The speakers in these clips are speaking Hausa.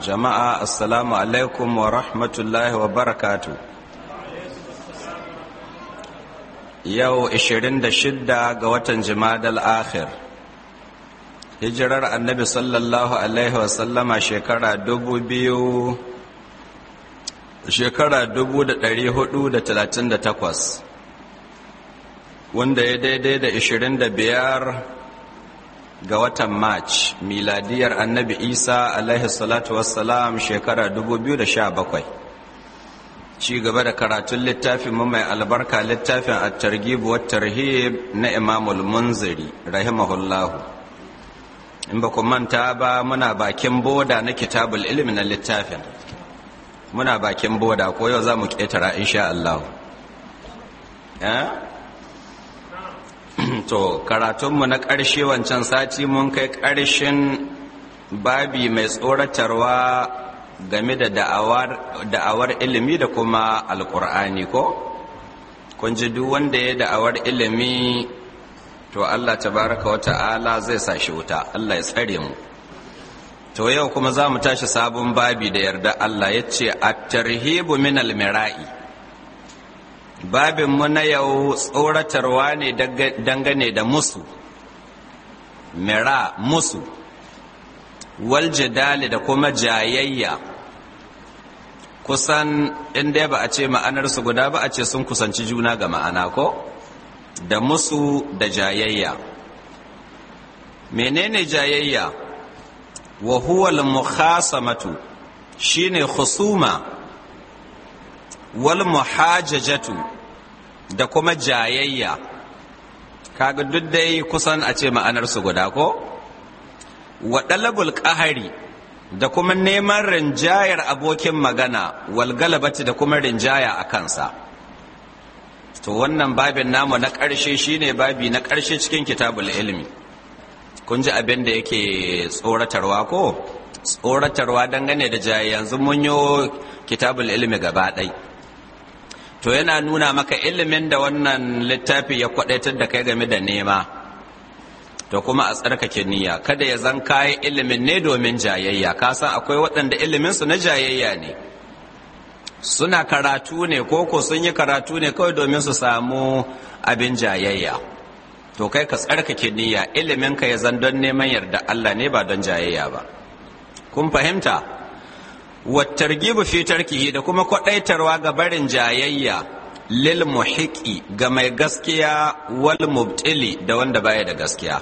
jama'a assalamu alaikum wa rahmatullahi wa barakatu yau 26 ga watan jimadal akhir hijirar annabi sallallahu alaihi wasallama shekara dubu biyu shekara dubu da ɗari hudu da talatin da takwas wanda ya daidai da 25 ga watan march miladiyar annabi isa alaihi salatu wassalam shekara 2017 ci gaba da karatun littafin mu mai albarka littafin at-targhib wa tarhib na imamul munziri rahimahullahu in ba ku manta ba muna bakin boda na kitabul ilmi na littafin muna bakin boda ko yau za mu ƙetara insha Allah to karatunmu na ƙarshe wancan sati mun kai ƙarshen babi mai tsoratarwa game da da'awar ilimi da kuma alƙur'ani ko kun ji duk wanda ya da'awar ilimi to Allah tabaraka wa ta'ala zai sa shi wuta Allah ya tsare mu to yau kuma za mu tashi sabon babi da yarda Allah ya ce at-tarhibu min al-mira'i babinmu na yau tsoratarwa ne dangane da musu mira musu wal jidali da kuma jayayya kusan inda ba a ce ma'anarsu guda ba a ce sun kusanci juna ga ma'ana ko da musu da jayayya menene jayayya wa huwa al-mukhasamatu shine khusuma wal muhajajatu da kuma jayayya kaga duk dai kusan a ce ma'anar su guda ko wa dalabul qahari da kuma neman rinjayar abokin magana wal galabati da kuma rinjaya a kansa to wannan babin namu na ƙarshe shine babi na ƙarshe cikin kitabul ilmi kun ji abin da yake tsoratarwa ko tsoratarwa dangane da jayayya yanzu mun yi kitabul ilmi gaba ɗaya to yana nuna maka ilimin da wannan littafi ya kwadaitar da kai game da nema to kuma a tsarkake niyya kada ya zan kayi ilimin ne domin jayayya ka san akwai waɗanda iliminsu na jayayya ne suna karatu ne ko ko sun yi karatu ne kawai domin su samu abin jayayya to kai ka tsarkake niyya ilimin ka ya zan don neman yarda Allah ne ba don jayayya ba kun fahimta wattargibu fi tarkihi da kuma kwadaitarwa ga barin jayayya lil muhiqi ga mai gaskiya wal mubtili da wanda baya da gaskiya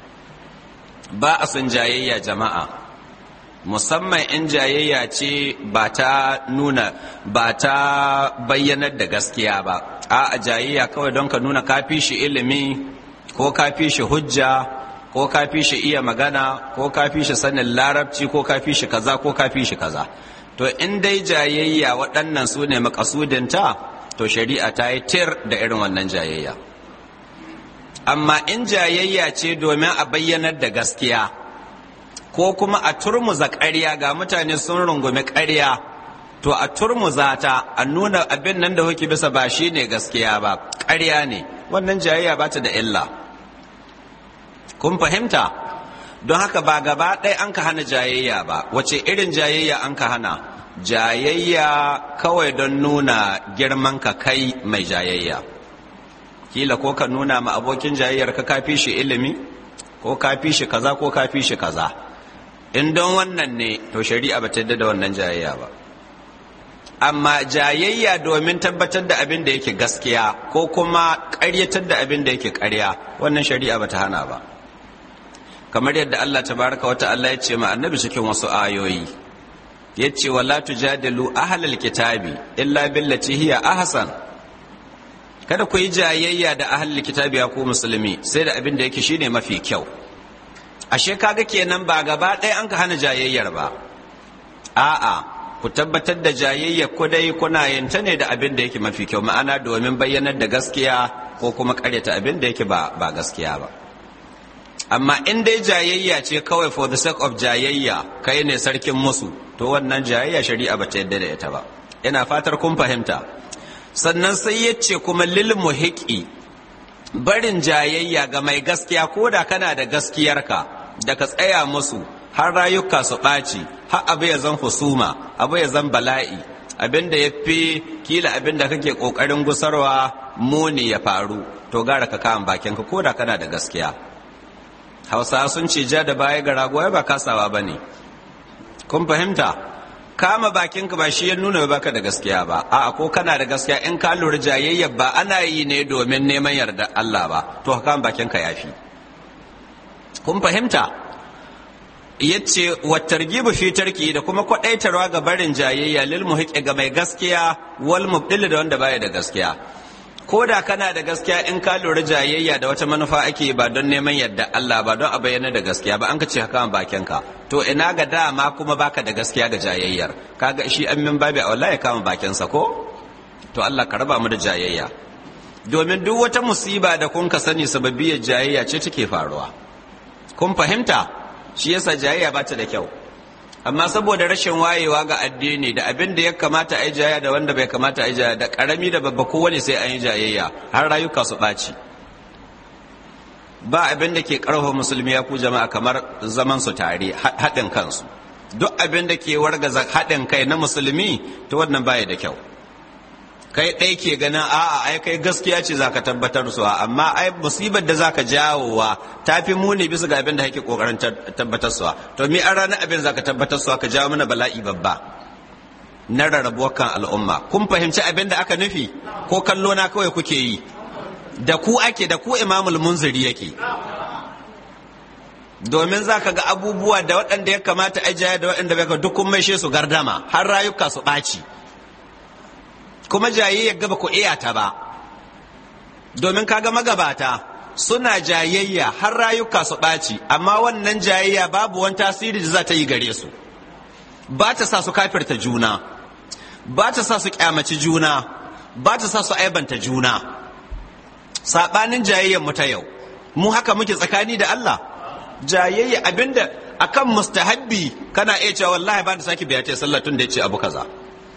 ba a sun jayayya jama'a musamman in jayayya ce ba ta nuna ba ta bayyanar da gaskiya ba a jayayya kawai don ka nuna kafi shi ilimi ko kafi shi hujja ko kafi shi iya magana ko kafi shi sanin larabci ko kafi shi kaza ko kafi shi kaza to in dai jayayya waɗannan su ne makasudinta to shari'a ta yi tir da irin wannan jayayya amma in jayayya ce domin a bayyanar da gaskiya ko kuma a turmuza ƙarya ga mutane sun rungumi ƙarya to a turmuza ta a nuna abin nan da kuke bisa ba shi ne gaskiya ba ƙarya ne wannan jayayya ba ta da illa kun fahimta don haka ba gaba ɗaya an ka hana jayayya ba wace irin jayayya an ka hana jayayya kawai don nuna girman ka kai mai jayayya kila ko ka nuna ma abokin jayayyar ka kafi shi ilimi ko kafi shi kaza ko kafi shi kaza in don wannan ne to shari'a ba ta yadda da wannan jayayya ba amma jayayya domin tabbatar da abin da yake gaskiya ko kuma ƙaryatar da abin da yake ƙarya wannan shari'a ba ta hana ba kamar yadda Allah tabaraka wata Allah ya ce ma annabi cikin wasu ayoyi ya ce wala tujadilu ahlal kitabi illa billati hiya ahsan kada ku yi jayayya da ahlul kitabi ya ku musulmi sai da abin da yake shine mafi kyau ashe kaga kenan ba gaba ɗaya an ka hana jayayyar ba a'a ku tabbatar da jayayyar ku dai kuna yin ta ne da abin da yake mafi kyau ma'ana domin bayyanar da gaskiya ko kuma karyata abin da yake ba ba gaskiya ba amma in dai jayayya ce kawai for the sake of jayayya kai ne sarkin musu to wannan jayayya shari'a ba ta yadda da ita ba ina fatar kun fahimta sannan sai ya ce kuma lil muhiqi barin jayayya ga mai gaskiya ko da kana da gaskiyarka da ka tsaya musu har rayuka su ɓaci har abu ya zan husuma abu ya zan bala'i abin da ya fi kila abin da kake ƙoƙarin gusarwa muni ya faru to gara ka kama bakinka ko da kana da gaskiya hausa sun ce ja da baya ga rago ba kasawa ba ne kun fahimta kama bakinka ba shi ya nuna baka da gaskiya ba a ko kana da gaskiya in ka lura jayayyar ba ana yi ne domin neman yarda Allah ba to ka kama bakinka yafi kun fahimta yace wa targibu fi tarki da kuma kwadaitarwa ga barin jayayya lil muhiqqi ga mai gaskiya wal mubdil da wanda baya da gaskiya ko da kana da gaskiya in ka lura jayayya da wata manufa ake ba don neman yadda Allah ba don a bayyana da gaskiya ba an ka ce haka bakinka to ina ga dama kuma baka da gaskiya ga jayayyar kaga shi an min babi a wallahi ya kama bakinsa ko to Allah ka raba mu da jayayya domin duk wata musiba da kun ka sani sababiyar jayayya ce take faruwa kun fahimta shi yasa jayayya ba ta da kyau amma saboda rashin wayewa ga addini da abin da ya kamata a yi jayayya da wanda bai kamata a yi jayayya da karami da babba kowane sai an yi jayayya har rayuka su ɓaci ba abin da ke ƙarfafa musulmi ya ku jama'a kamar zaman su tare haɗin kansu duk abin da ke wargaza haɗin kai na musulmi to wannan baya da kyau kai ɗai ke ganin a'a ai kai gaskiya ce zaka tabbatar su amma ai musibar da zaka jawowa ta fi muni bisa ga abin da kake kokarin tabbatar su to mi an ranar abin zaka tabbatar su ka jawo mana bala'i babba na rarrabuwar kan al'umma kun fahimci abin da aka nufi ko kallo na kawai kuke yi da ku ake da ku imamul munziri yake domin za ka ga abubuwa da waɗanda ya kamata a jaya da waɗanda bai ka duk kun maishe su gardama har rayuka su ɓaci kuma jayayya gaba ku iya ta ba domin kaga magabata suna jayayya har rayuka su ɓaci amma wannan jayayya babu wani tasiri da za ta yi gare su ba ta sa su kafirta juna ba ta sa su kyamaci juna ba ta sa su aibanta juna saɓanin jayayyar mu ta yau mu haka muke tsakani da Allah jayayya abinda akan mustahabbi kana iya cewa wallahi ba da sake biya ta sallah tun da ya ce abu kaza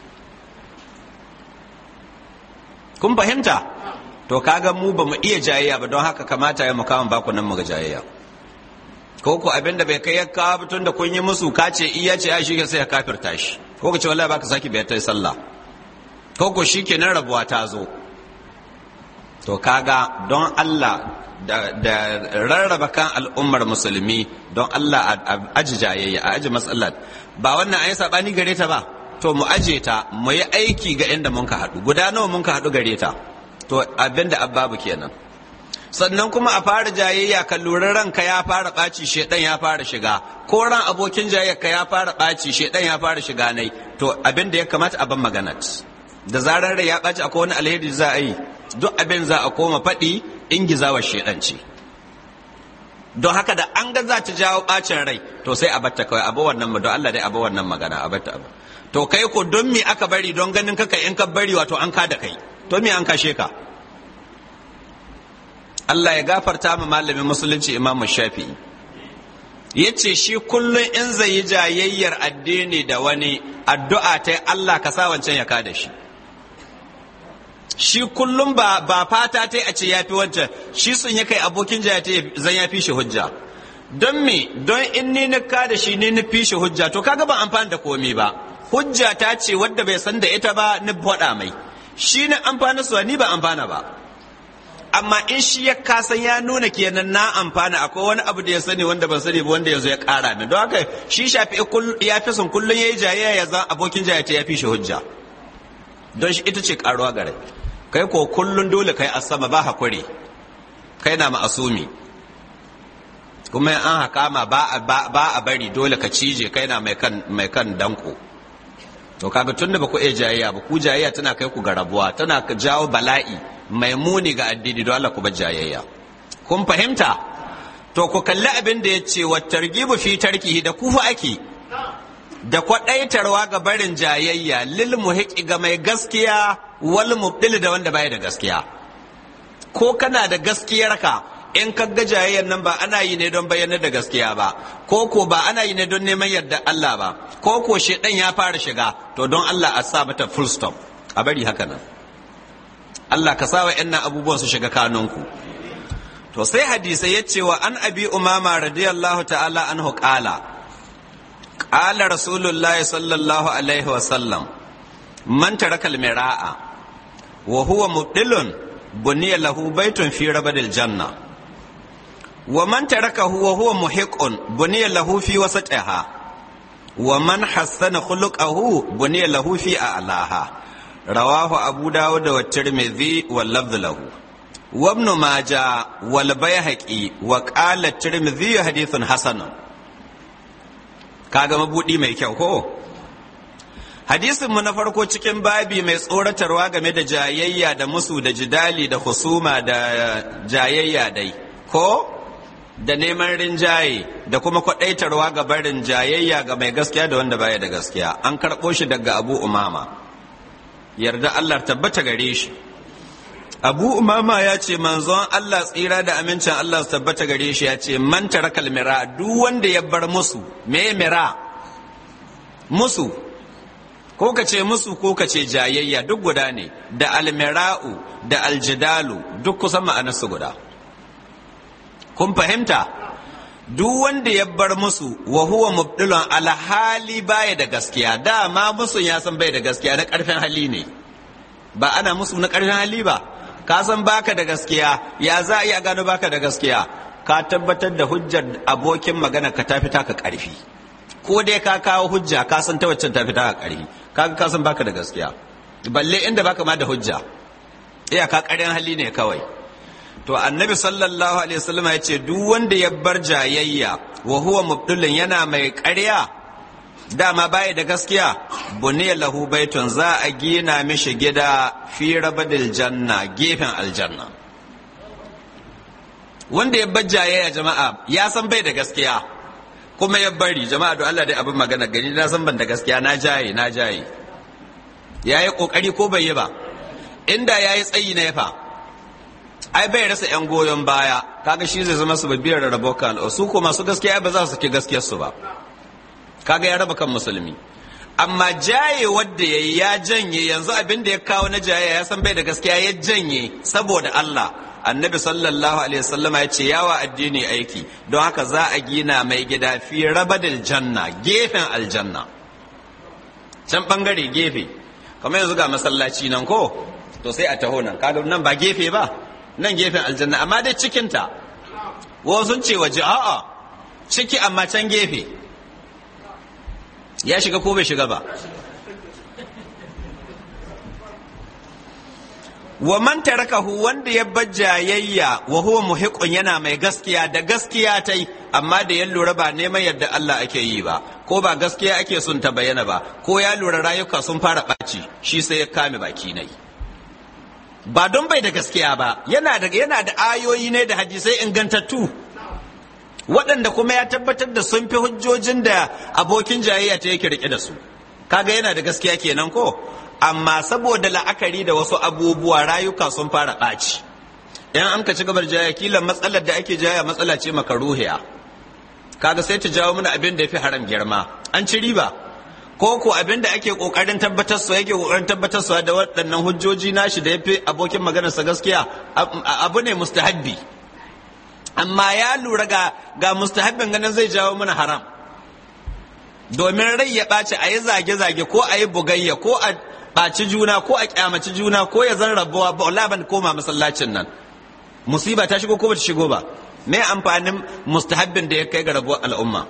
kun fahimta to kaga mu ba mu iya jayayya ba don haka kamata ya mukawan baku nan mu ga jayayya ko ku abinda bai kai ya kawo tun da kun yi musu ka ce iya ce ai shi sai ya kafirta shi ko ku ce wallahi baka saki biyar ta sallah ko ku shikenan rabuwa ta zo to kaga don Allah da, da rarraba kan al'ummar musulmi don Allah a aji jayayya a aji matsalar ba wannan ayi sabani gare ta ba to mu aje ta mu yi aiki ga inda mun ka haɗu guda nawa mun ka haɗu gare ta to abinda ababu kenan sannan kuma a fara jayayya ka lura ranka ya fara ɓaci shedan ya fara shiga ko ran abokin jayayyarka ya fara ɓaci shedan ya fara shiga nai to abinda ya kamata a ban maganat da zarar rai ya ɓaci akwai wani alheri za a yi duk abin za a koma faɗi ingizawar shedan ce don haka da an ga za ta jawo ɓacin rai to sai a batta kawai abu wannan don Allah dai abu wannan magana a batta abu to kai ko don me aka bari don ganin ka kai in ka bari wato an ka da kai to me an kashe ka Allah ya gafarta ma malamin musulunci Imam Shafi'i yace shi kullun in zai yi jayayyar addini da wani addu'a ta Allah ka sa wancan ya kada shi shi kullum ba ba fata ta a ce yafi wancan shi sun ya kai abokin jaya ta zan ya fi shi hujja don me don in ni na kada shi ni na fi shi hujja to kaga ban amfani da komai ba hujja ta ce wadda bai san da ita ba ni faɗa mai shi na amfana suwa ni ba amfana ba amma in shi ya kasan ya nuna kenan na amfana akwai wani abu da ya sani wanda ban sani ba wanda yanzu ya ƙara min don haka shi shafi ya fi son kullum ya yi jayayya ya zan abokin jayayya ta ya fi shi hujja don shi ita ce ƙaruwa gare kai ko kullum dole kai a sama ba hakuri kai na ma'asumi kuma an hakama ba a bari dole ka cije kai na mai kan danko to kaga tun da ba ku iya jayayya ba ku jayayya tana kai ku ga rabuwa tana jawo bala'i mai muni ga addini don Allah ku bar jayayya kun fahimta to ku kalli abin da ya ce wa targibu fi tarkihi da kufa ake da kwaɗaitarwa ga barin jayayya lil muhiqi ga mai gaskiya wal mubdil da wanda baya da gaskiya ko kana da gaskiyarka in ka ga jayayyar nan ba ana yi ne don bayyana da gaskiya ba ko ko ba ana yi ne don neman yarda Allah ba ko ko shedan ya fara shiga to don Allah a sa mata full stop a bari haka nan Allah ka sa wa ƴannan abubuwan su shiga kanunku to sai hadisai ya ce wa an abi umama radiyallahu ta'ala anhu qala qala rasulullahi sallallahu alaihi wa sallam man taraka al-mira'a wa huwa mubdilun buniya lahu baitun fi rabadil janna wa man tarakahu wa huwa muhiqqun buniya lahu fi wasatiha wa man hassana khuluquhu buniya lahu fi a'laha rawahu abu dawud wa tirmidhi wal lafdh lahu wa ibn majah wal bayhaqi wa qala tirmidhi hadithun hasan kaga mabudi mai kyau ko hadisin mu na farko cikin babi mai tsoratarwa game da jayayya da musu da jidali da husuma da jayayya dai ko da neman rinjaye da kuma kwaɗaitarwa ga barin jayayya ga mai gaskiya da wanda baya da gaskiya an karɓo shi daga abu umama yarda allah tabbata gare shi abu umama ya ce manzon allah tsira da amincin allah su tabbata gare shi ya ce man tarakal mira duk wanda ya bar musu me mira musu ko ka ce musu ko ka ce jayayya duk guda ne da almira'u da aljidalu duk kusan ma'anarsu guda kun fahimta duk wanda ya bar musu wa huwa mubdilun alhali baya da gaskiya dama musu ya san bai da gaskiya na karfin hali ne ba ana musu na karfin hali ba ka san baka da gaskiya ya za a iya gano baka da gaskiya ka tabbatar da hujjar abokin magana ka tafi taka karfi ko dai ka kawo hujja ka san ta waccan tafi taka karfi kaga ka san baka da gaskiya balle inda baka ma da hujja iya ka ƙaryan hali ne kawai to annabi sallallahu alaihi wasallam ya ce duk wanda ya bar jayayya wa huwa mubdulun yana mai ƙarya dama baya da gaskiya buniya lahu baitun za a gina mishi gida fi rabadil janna gefen aljanna wanda ya bar jayayya jama'a ya san bai da gaskiya kuma ya bari jama'a don Allah dai abin magana gani na san ban da gaskiya na jaye na jaye yayi kokari ko bai yi ba inda yayi tsayi na yafa ai bai rasa yan goyon baya kaga shi zai zama su babiyar rabo kan su ko masu gaskiya ba za su ki gaskiyar su ba kaga ya raba kan musulmi amma jaye wadda yayi ya janye yanzu abin da ya kawo na jaye ya san bai da gaskiya ya janye saboda Allah annabi sallallahu alaihi wasallam ya ce yawa addini aiki don haka za a gina mai gida fi rabadil janna gefen aljanna can bangare gefe kamar yanzu ga masallaci nan ko to sai a taho nan kaga nan ba gefe ba nan gefen aljanna amma dai cikinta wasu sun ce waje a'a ciki amma can gefe ya shiga ko bai shiga ba wa man tarakahu wanda ya bar jayayya wa huwa muhiqun yana mai gaskiya da gaskiya tai amma da ya lura ba neman yadda Allah ake yi ba ko ba gaskiya ake sun ta bayyana ba ko ya lura rayuka sun fara ɓaci shi sai ya kame baki nai ba don bai da gaskiya ba yana da yana da ayoyi ne da hadisai ingantattu waɗanda kuma ya tabbatar da sun fi hujjojin da abokin jayayya ta yake rike da su kaga yana da gaskiya kenan ko amma saboda la'akari da wasu abubuwa rayuka sun fara ɓaci in an ka ci gabar jaya kila matsalar da ake jaya matsala ce makaruhiya kaga sai ta jawo mana abin da ya fi haram girma an ci riba ko ko abin da ake kokarin tabbatar su yake kokarin tabbatar su da waɗannan hujjoji nashi da ya fi abokin maganarsa gaskiya abu ne mustahabbi amma ya lura ga ga mustahabbin ganin zai jawo mana haram domin rai ya ɓaci a yi zage-zage ko a yi bugayya ko a ɓaci juna ko a kyamaci juna ko ya zan rabuwa ba wala ban koma masallacin nan musiba ta shigo ko ba ta shigo ba me amfanin mustahabbin da ya kai ga rabuwar al'umma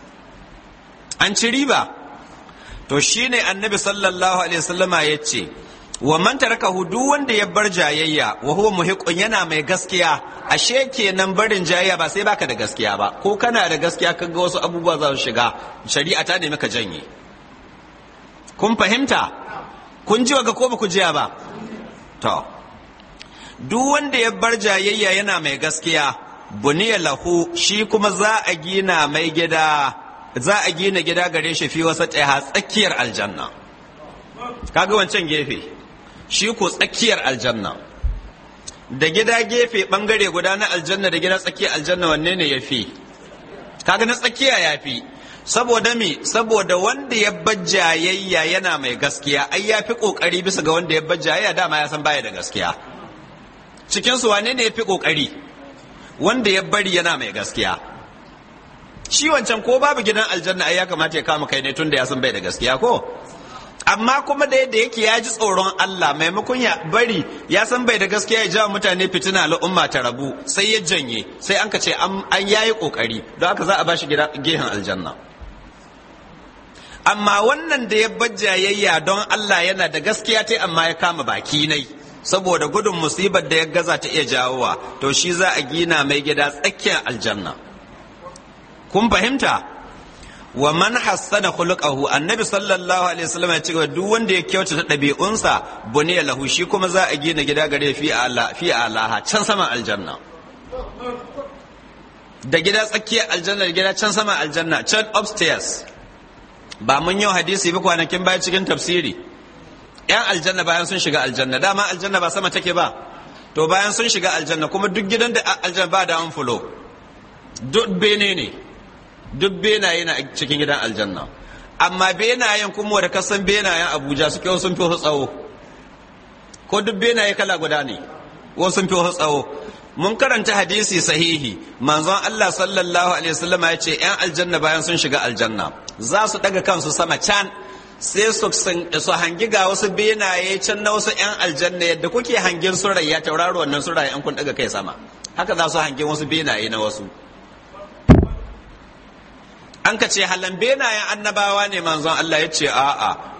an ci riba to shine annabi sallallahu alaihi wasallama ya ce wa man tarakahu duk wanda ya bar jayayya wa huwa muhiqun yana mai gaskiya ashe kenan barin jayayya ba sai baka da gaskiya ba ko kana da gaskiya kaga wasu abubuwa za su shiga shari'a ta nemi ka janye kun fahimta kun ji ga ko ba ku jiya ba to duk wanda ya bar jayayya yana mai gaskiya buniya lahu shi kuma za a gina mai gida za a gina gida gare shi fi wasa tsakiyar aljanna kaga wancan gefe shi ko tsakiyar aljanna da gida gefe bangare guda na aljanna da gida tsakiyar aljanna wanne ne ya fi kaga na tsakiya ya fi saboda me saboda wanda ya bajjayayya yana mai gaskiya ai ya fi kokari bisa ga wanda ya bajjayayya dama ya san baya da gaskiya cikin su wane ne ya fi kokari wanda ya bari yana mai gaskiya shi wancan ko babu gidan aljanna ai ya kamata ya kama kai ne tun da ya san bai da gaskiya ko amma kuma da yadda yake ya ji tsoron Allah maimakon ya bari ya san bai da gaskiya ya jawo mutane fitina al'umma ta rabu sai ya janye sai an ka ce an yayi kokari don haka za a bashi gehen aljanna amma wannan da ya bajjayayya don Allah yana da gaskiya ta amma ya kama baki nai saboda gudun musibar da ya gaza ta iya jawowa to shi za a gina mai gida tsakiyar aljanna kun fahimta wa man hassana khuluquhu annabi sallallahu alaihi wasallam ya ce duk wanda ya kyautata ɗabi'unsa buniya lahu shi kuma za a gina gida gare fi ala fi alaha can sama aljanna da gida tsakiyar aljanna da gida can sama aljanna can upstairs ba mun yau hadisi ba kwanakin baya cikin tafsiri yan aljanna bayan sun shiga aljanna dama aljanna ba sama take ba to bayan sun shiga aljanna kuma duk gidan da aljanna ba da an fulo duk bene ne duk benaye na cikin gidan aljanna amma benayen kuma da kasan benayen abuja suke sun fi tsawo ko duk benaye kala guda ne wasu sun fi tsawo mun karanta hadisi sahihi manzon Allah sallallahu alaihi wasallam ya ce yan aljanna bayan sun shiga aljanna za su daga kansu sama can sai su hangi ga wasu benaye can na wasu yan aljanna yadda kuke hangin surayya tauraro wannan surayya an kun daga kai sama haka za su hangi wasu benaye na wasu an ka ce halan benayen annabawa ne manzon Allah ya ce a'a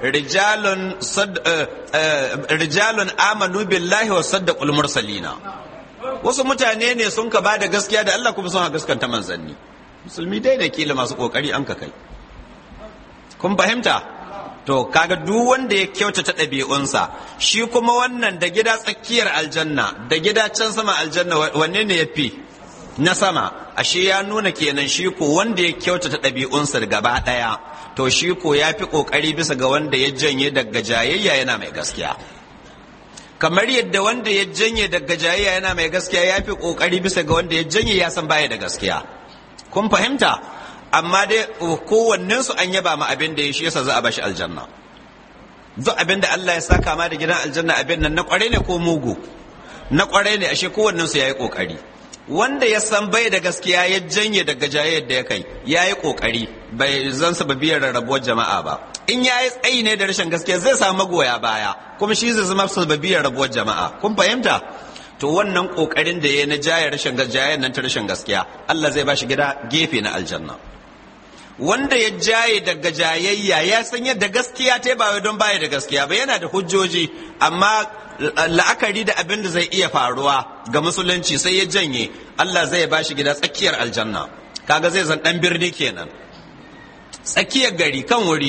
rijalun amanu billahi wa saddaqul mursalina wasu mutane ne sun ka bada gaskiya da Allah kuma sun ha gaskanta manzanni musulmi dai da kila masu kokari an ka kai kun fahimta to kaga duk wanda ya kyautata ɗabi'unsa shi kuma wannan da gida tsakiyar aljanna da gida can sama aljanna wanne ne ya fi na sama ashe ya nuna kenan shi ko wanda ya kyautata ɗabi'unsa gaba ɗaya to shi ko ya fi ƙoƙari bisa ga wanda ya janye daga jayayya yana mai gaskiya kamar yadda wanda ya janye daga jayayya yana mai gaskiya ya fi ƙoƙari bisa ga wanda ya janye ya san baya da gaskiya kun fahimta amma dai kowannen su an yaba ma abin da ya shi yasa za a bashi aljanna duk abin da Allah ya saka ma da gidan aljanna abin nan na kware ne ko mugu na kware ne ashe kowannen su yayi kokari wanda ya san bai da gaskiya ya janye daga jayayyar da ya kai ya yi kokari bai zan sababiyar rarrabuwar jama'a ba in ya yi tsayi ne da rashin gaskiya zai samu magoya baya kuma shi zai zama sababiyar rabuwar jama'a kun fahimta to wannan kokarin da ya na jaya rashin jayayyar nan ta rashin gaskiya Allah zai bashi gida gefe na aljanna wanda ya jaye daga jayayya ya san yadda gaskiya ta ba don baya da gaskiya ba yana da hujjoji amma la'akari da abin da zai iya faruwa ga musulunci sai ya janye Allah zai ba shi gida tsakiyar aljanna kaga zai zan dan birni kenan tsakiyar gari kan wuri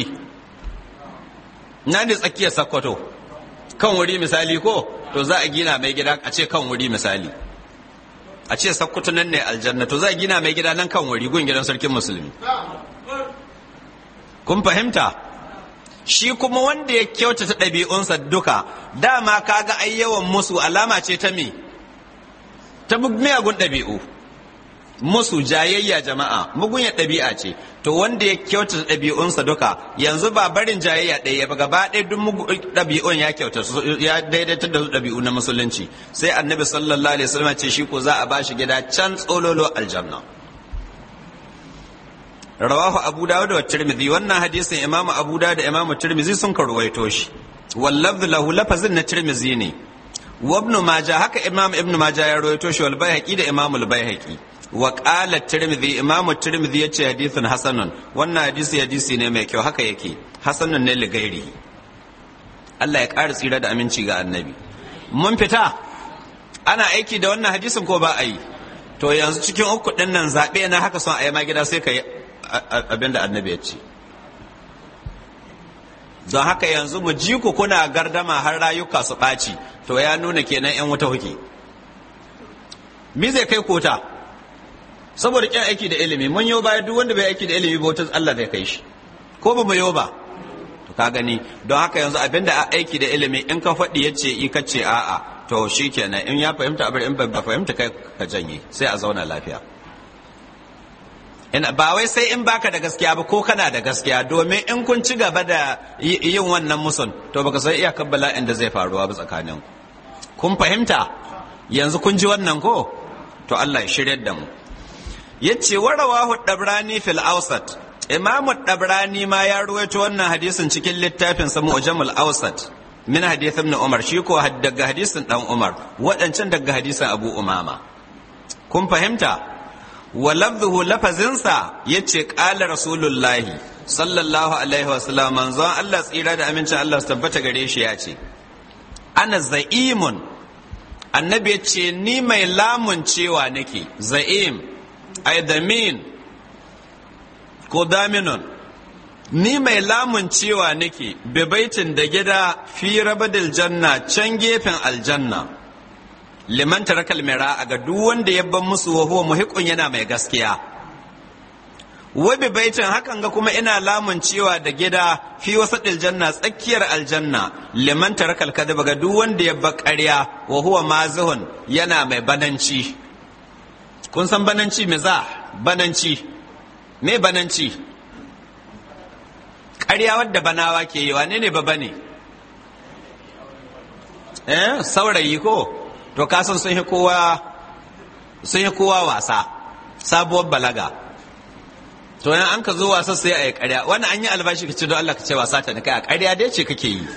na ne tsakiyar sakkwato kan wuri misali ko to za a gina mai gida a ce kan wuri misali a ce sakkwato nan ne aljanna to za a gina mai gida nan kan wuri gun gidan sarkin musulmi kun fahimta shi kuma wanda ya kyautata ɗabi'unsa duka dama kaga ai yawan musu alama ce ta me ta miyagun ɗabi'u musu jayayya jama'a mugunyar ɗabi'a ce to wanda ya kyautata ɗabi'unsa duka yanzu ba barin jayayya ɗaya ba gaba ɗaya duk ɗabi'un ya kyauta ya daidaita da ɗabi'u na musulunci sai annabi sallallahu alaihi wasallam ce shi ko za a bashi gida can tsololo aljanna rawahu abu dawud wa tirmidhi wannan hadisin imamu abu dawud da imamu tirmidhi sun karwaito shi wallafz lahu lafazin na tirmidhi ne wa ibn majah haka imam ibn majah ya rawaito shi wal baihaqi da imam al baihaqi wa qala tirmidhi imamu tirmidhi yace hadithun hasanun wannan hadisi hadisi ne mai kyau haka yake hasanun ne li gairi Allah ya ƙara tsira da aminci ga annabi mun fita ana aiki da wannan hadisin ko ba a yi to yanzu cikin uku ɗin nan zaɓe na haka son a yi ma gida sai ka yi abin da annabi ya ce don haka yanzu mu ji ku kuna gardama har rayuka su ɓaci to ya nuna kenan yan wuta huke mi zai kai kota saboda kyan aiki da ilimi mun yau baya duk wanda bai aiki da ilimi ba wutar Allah zai kai shi ko ba mu yau ba to ka gani don haka yanzu abin da aiki da ilimi in ka faɗi ya ce i ka ce a'a to shi kenan in ya fahimta abin in ba fahimta kai ka janye sai a zauna lafiya ba wai sai in baka da gaskiya ba ko kana da gaskiya domin in kun ci gaba da yin wannan musun to baka san iya kabbala inda zai faruwa ba tsakanin kun fahimta yanzu kun ji wannan ko to Allah ya shiryar da mu yace warawahu dabrani fil awsat imamu dabrani ma ya ruwaito wannan hadisin cikin littafin sa mu'jamul awsat min hadith ibn umar shi ko daga hadisin dan umar waɗancan daga hadisin abu umama kun fahimta wa lafzuhu lafazinsa yace qala rasulullahi sallallahu alaihi wasallam manzon Allah tsira da amincin Allah su tabbata gare shi ya ce ana za'imun annabi ya ce ni mai lamun cewa nake za'im ai damin ko daminun ni mai lamun cewa nake bibaitin da gida fi rabadil janna can gefen aljanna liman tarakal mira ga duk wanda ya ban musu wa huwa muhiqun yana mai gaskiya wabi baitin hakan ga kuma ina lamun cewa da gida fi wasaɗil janna tsakiyar aljanna liman tarakal kadaba ga duk wanda ya ba ƙarya wa huwa mazihun yana mai bananci kun san bananci me za bananci me bananci ƙarya wadda banawa ke yi wane ne ba bane eh saurayi ko to kasan sun yi kowa sun yi kowa wasa sabuwar balaga to yan an ka zo wasa sai a yi ƙarya wani an yi albashi ka ce don Allah ka ce wasa ta kai a ƙarya dai ce kake yi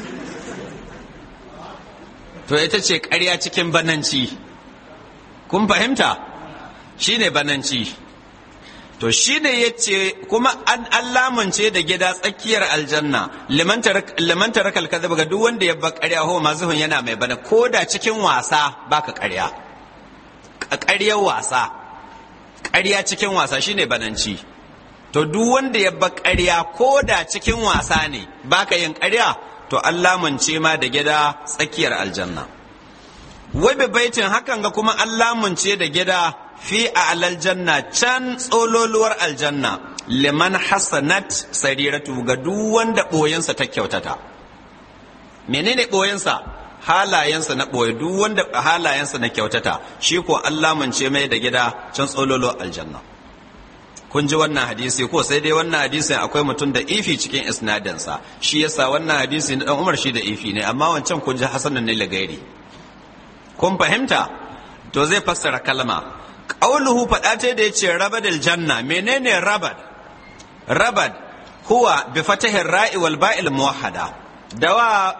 to ita ce ƙarya cikin bananci kun fahimta shine bananci to shine yace kuma an lamunce da gida tsakiyar aljanna liman tarakal kadhib ga duk wanda ya bar ƙarya ho mazuhun yana mai bana ko da cikin wasa baka ƙarya ƙaryar wasa ƙarya cikin wasa shine bananci to duk wanda ya bar ƙarya ko da cikin wasa ne baka yin ƙarya to an lamunce ma da gida tsakiyar aljanna wabe baitin hakan ga kuma an lamunce da gida fi a aljanna can tsololuwar aljanna liman hasanat sariratu ga duk wanda ɓoyensa ta kyautata menene ɓoyensa halayensa na ɓoye duk wanda halayensa na kyautata shi ko an lamunce mai da gida can tsololuwar aljanna kun ji wannan hadisi ko sai dai wannan hadisin akwai mutum da ifi cikin isnadinsa shi yasa wannan hadisi na dan Umar shi da ifi ne amma wancan kun ji hasanan ne lagairi kun fahimta to zai fassara kalma qauluhu fada ta da yace rabadil janna menene rabad rabad huwa bi fatahi ra'i wal ba'il muwahhada dawa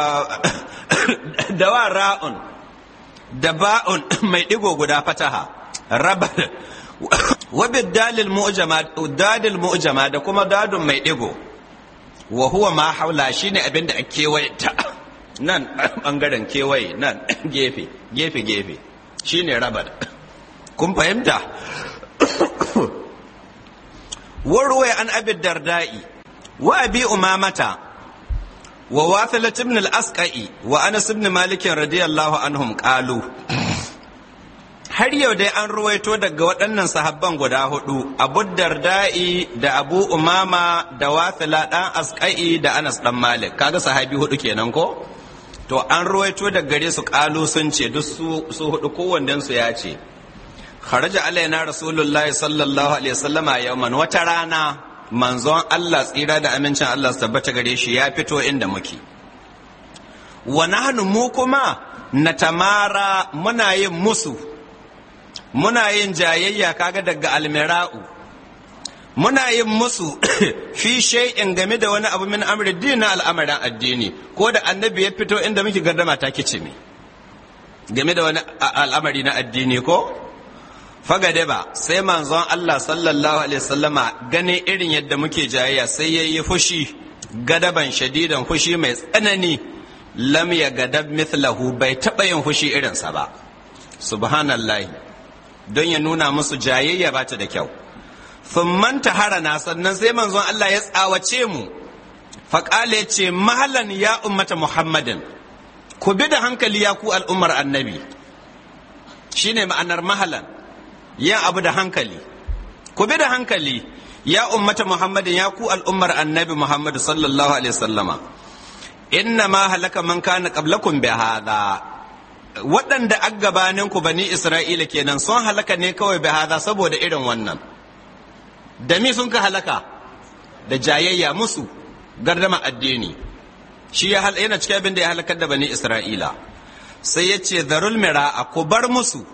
dawa ra'un da ba'un mai digo guda fataha rabad wabid dalil mu'jama dalil mu'jama da kuma dadun mai digo wa huwa ma haula shine abinda a kewaye ta nan bangaren kewaye nan gefe gefe gefe shine rabar kun fahimta warwaye an abid dardai wa abi umamata wa wathilat ibn al-asqai wa anas ibn malik radiyallahu anhum qalu har yau dai an ruwaito daga waɗannan sahabban guda hudu abu darda'i da abu umama da wathila ɗan asƙa'i da anas ɗan malik kaga sahabi hudu kenan ko to an ruwaito daga gare su ƙalu sun ce duk su hudu kowannen su ya ce kharaja alaina rasulullahi sallallahu alaihi wasallama yawman wata rana manzon Allah tsira da amincin Allah su tabbata gare shi ya fito inda muke wa nahnu mu kuma natamara muna yin musu muna yin jayayya kaga daga almira'u muna yin musu fi shay'in game da wani abu min amri dina al'amarin addini ko da annabi ya fito inda muke gardama ta kice me game da wani al'amari na addini ko fagade ba sai manzon Allah sallallahu alaihi wasallama gane irin yadda muke jayayya sai yayi fushi gadaban shadidan fushi mai tsanani lam ya gadab mithlahu bai taɓa yin fushi irinsa ba subhanallahi don ya nuna musu jayayya ba ta da kyau thumman taharana sannan sai manzon Allah ya tsawace mu faƙala ya ce mahalan ya ummata muhammadin ku bi da hankali ya ku al'ummar annabi shine ma'anar mahalan yin abu da hankali ku bi da hankali ya ummata muhammadin ya ku al'ummar annabi muhammadu sallallahu alaihi wasallama inna ma halaka man kana qablakum bi hadha waɗanda a gabaninku bani isra'ila kenan sun halaka ne kawai bi hada saboda irin wannan da mi sun ka halaka da jayayya musu gardama addini shi ya yana cikin abin da ya halakar da bani isra'ila sai ya ce zarul mira a ku bar musu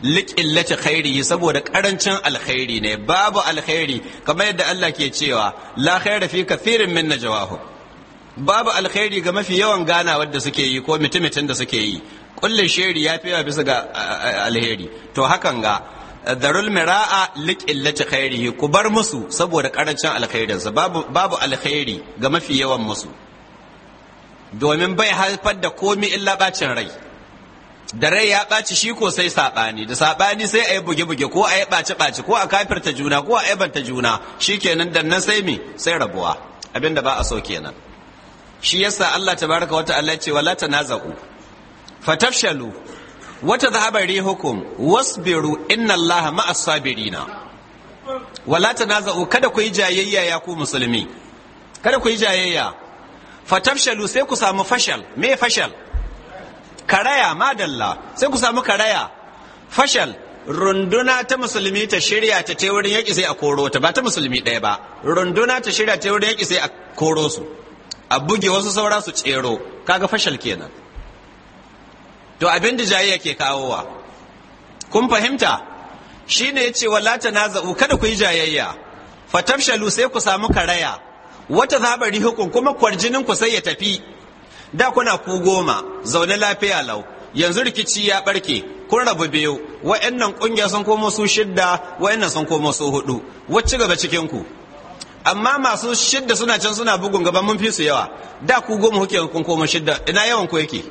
liqillati khairihi saboda karancin alkhairi ne babu alkhairi kamar yadda Allah ke cewa la khaira fi kathirin min najwahum babu alkhairi ga mafi yawan gana wadda suke yi ko mutumitin da suke yi kullin sheri ya fi bisa ga alheri to hakan ga darul mira'a liqillati khairihi ku bar musu saboda karancin alkhairinsa babu babu alkhairi ga mafi yawan musu domin bai haifar da komi illa bacin rai da rai ya ɓaci shi ko sai saɓani da saɓani sai a yi buge-buge ko a yi ɓaci-ɓaci ko a kafirta juna ko a aibanta juna shi kenan da nan sai mi sai rabuwa abinda ba a so kenan shi yasa Allah tabaraka wata Allah ce wala tanaza'u fatafshalu wata dhahaba rihukum wasbiru inna Allah ma'as sabirina wala tanaza'u kada ku yi jayayya ya ku musulmi kada ku yi jayayya fatafshalu sai ku samu fashal me fashal karaya madalla sai ku samu karaya fashal runduna ta musulmi ta shirya ta ta wurin yaƙi sai a koro ta ba ta musulmi ɗaya ba runduna ta shirya ta wurin yaƙi sai a koro su a buge wasu saura su tsero kaga fashal kenan to abin da jayayya ke kawowa kun fahimta shine yace wala tanaza'u kada ku yi jayayya fatafshalu sai ku samu karaya wata zabari hukun kuma kwarjinin ku sai ya tafi da kuna ku goma zaune lafiya lau yanzu rikici ya barke kun rabu biyu wa'annan kungiya sun komo su shidda wa'annan sun komo su hudu wacce gaba cikin ku amma masu shidda suna can suna bugun gaba mun fi su yawa da ku goma kuke kun komo shidda ina yawan ku yake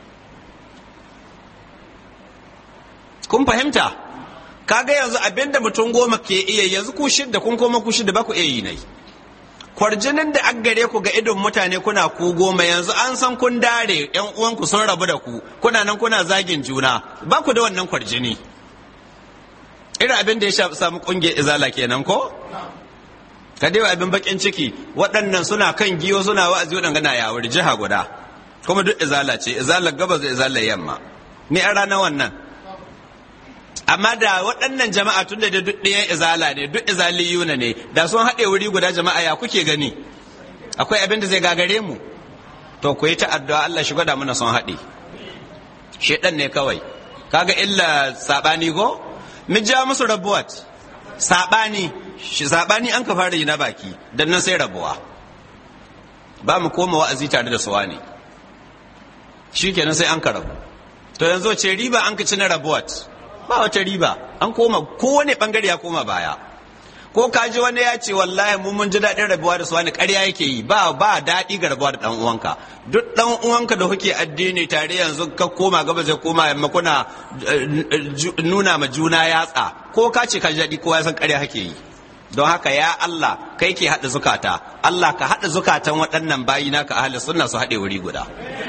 kun fahimta kaga yanzu abinda mutum goma ke iya yanzu ku shidda kun komo ku shidda ba ku iya yi nai kwarjinin da an gare ku ga idon mutane kuna ku goma yanzu an san kun dare yan uwanku sun rabu da ku kuna nan kuna zagin juna ba ku da wannan kwarjini irin abin da ya samu kungiyar izala kenan ko ka dai abin bakin ciki waɗannan suna kan giyo suna wa'azi waɗanda na yawar jiha guda kuma duk izala ce izalar gabas da izalar yamma ni a ranar wannan amma da waɗannan jama'a tun da duk ɗayan izala ne duk izaliyuna ne da sun haɗe wuri guda jama'a ya kuke gani akwai abin da zai gagare mu to ku yi ta addu'a Allah shi gwada mana sun haɗe shedan ne kawai kaga illa sabani ko mu ja musu rabuwat sabani shi sabani an ka fara yi na baki dan nan sai rabuwa ba mu koma wa'azi tare da suwa ne shikenan sai an ka rabu to yanzu ce riba an ka ci na rabuwat ba wata riba an koma kowane bangare ya koma baya ko kaji wani ya ce wallahi mu mun ji daɗin rabuwa da su wani ƙarya yake yi ba ba daɗi ga rabuwa da ɗan uwanka duk ɗan uwanka da kuke addini tare yanzu ka koma gaba zai koma yamma kuna nuna ma juna yatsa ko ka ce ka ji daɗi kowa ya san ƙarya kake yi don haka ya Allah kai ke haɗa zukata Allah ka haɗa zukatan waɗannan bayi naka ahli sunna su haɗe wuri guda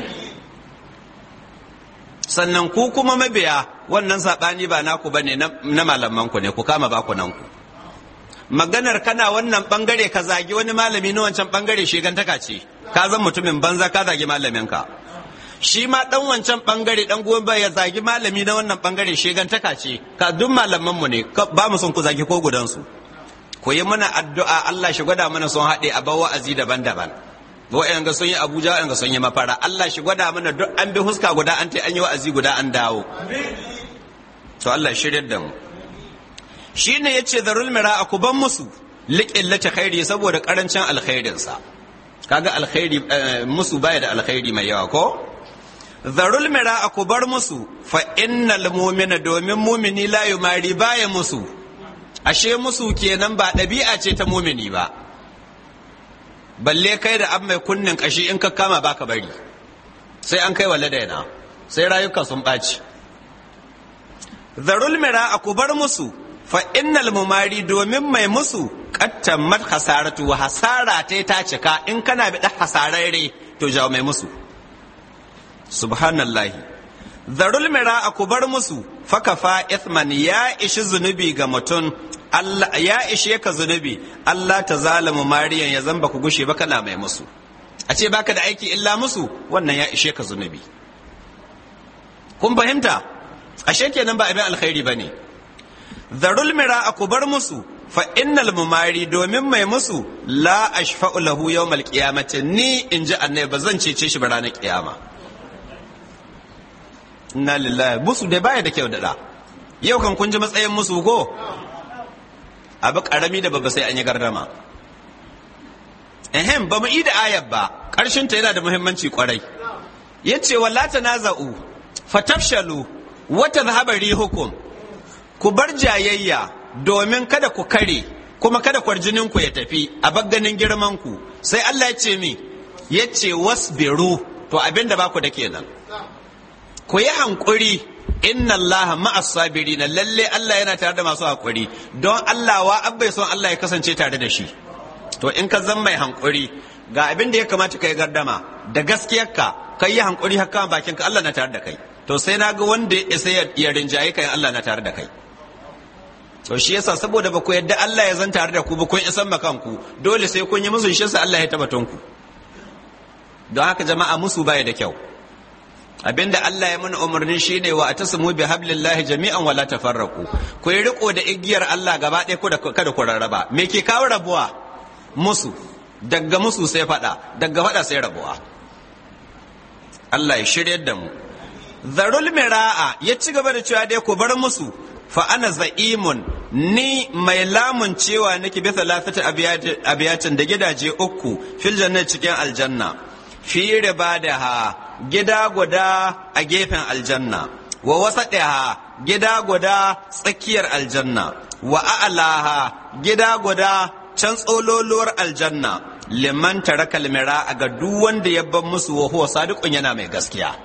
sannan ku kuma mabiya wannan saɓani ba naku ba ne na malamanku ne ku kama bakunanku maganar kana wannan ɓangare ka zagi wani malami na wancan ɓangare shigantaka ce ka zan mutumin banza ka zagi malaminka shi ma ɗan wancan ɓangare ɗan gobe ya zagi malami na wannan ɓangare shigantaka ce ka duk malamanmu ne ba mu son ku zagi ko gudansu ku yi mana addu'a Allah shi gwada mana sun haɗe a bawa azi daban-daban wa'yan ga sun yi abuja wa'yan ga sun yi mafara Allah shi gwada mana duk an bi huska guda an ta an yi wa'azi guda an dawo to Allah shiryar da mu shi ne ya ce zarul mira a kuban musu liƙillata khairi saboda ƙarancin alkhairinsa kaga alkhairi musu baya da alkhairi mai yawa ko zarul mira a kubar musu fa innal mu'mina domin mumini la yumari baya musu ashe musu kenan ba ɗabi'a ce ta mumini ba balle kai da an mai kunnin kashi in ka kama baka bari sai an kai wa ladaina sai rayuka sun ɓaci zarul mira a kubar musu fa innal mumari domin mai musu kattan mat hasaratu wa hasara ta ta cika in kana bi hasararre to jawo mai musu subhanallahi zarul mira a kubar musu fakafa ithman ya ishi zunubi ga mutum Allah ya ishe ka zunubi Allah ta zalamu mariyan ya zamba ku gushe ba kana mai musu a ce baka da aiki illa musu wannan ya ishe ka zunubi kun fahimta ashe kenan ba abin alkhairi bane zarul mira ku bar musu fa innal mumari domin mai musu la ashfa'u lahu yawmal qiyamati ni in ji annabi ba zan cece shi ba ranar kiyama inna lillahi musu dai baya da kyau da da yau kan kun ji matsayin musu ko abu karami da babba sai an yi gardama ehem ba mu yi da ayar ba ƙarshen ta yana da muhimmanci kwarai yace wala tanaza'u fatafshalu wa tadhhabu rihukum ku bar jayayya domin kada ku kare kuma kada kwarjinin ku ya tafi a bagganin girman ku sai Allah ya ce mi yace wasbiru to abinda ba ku da kenan ku yi hankuri inna Allah ma'as sabirin lalle Allah yana tare da masu hakuri don Allah wa abbai son Allah ya kasance tare da shi to in ka zan mai hankuri ga abin da ya kamata ka yi gardama da gaskiyarka ka yi hankuri haka bakin ka Allah na tare da kai to sai na ga wanda ya isa ya rinjaye kai Allah na tare da kai to shi yasa saboda ba ku yadda Allah ya zan tare da ku ba kun isan makanku dole sai kun yi musu shi yasa Allah ya tabbaton ku don haka jama'a musu baya da kyau abinda Allah ya mana umarni shine wa atasmu bi hablillahi jami'an wala tafarraqu ku yi riko da igiyar Allah gaba ɗaya ku da kada ku rarraba me ke kawo rabuwa musu daga musu sai fada daga fada sai rabuwa Allah ya shiryar da mu zarul mira'a ya ci gaba da cewa dai ku bar musu fa ana za'imun ni mai lamun cewa nake bi thalathati abiyatin da gidaje uku fil jannati cikin aljanna fi ribadaha gida guda a gefen aljanna wa wasaɗiha gida guda tsakiyar aljanna wa a'laha gida guda can tsololuwar aljanna liman taraka almira ga duk wanda ya bar musu wa huwa sadiqun yana mai gaskiya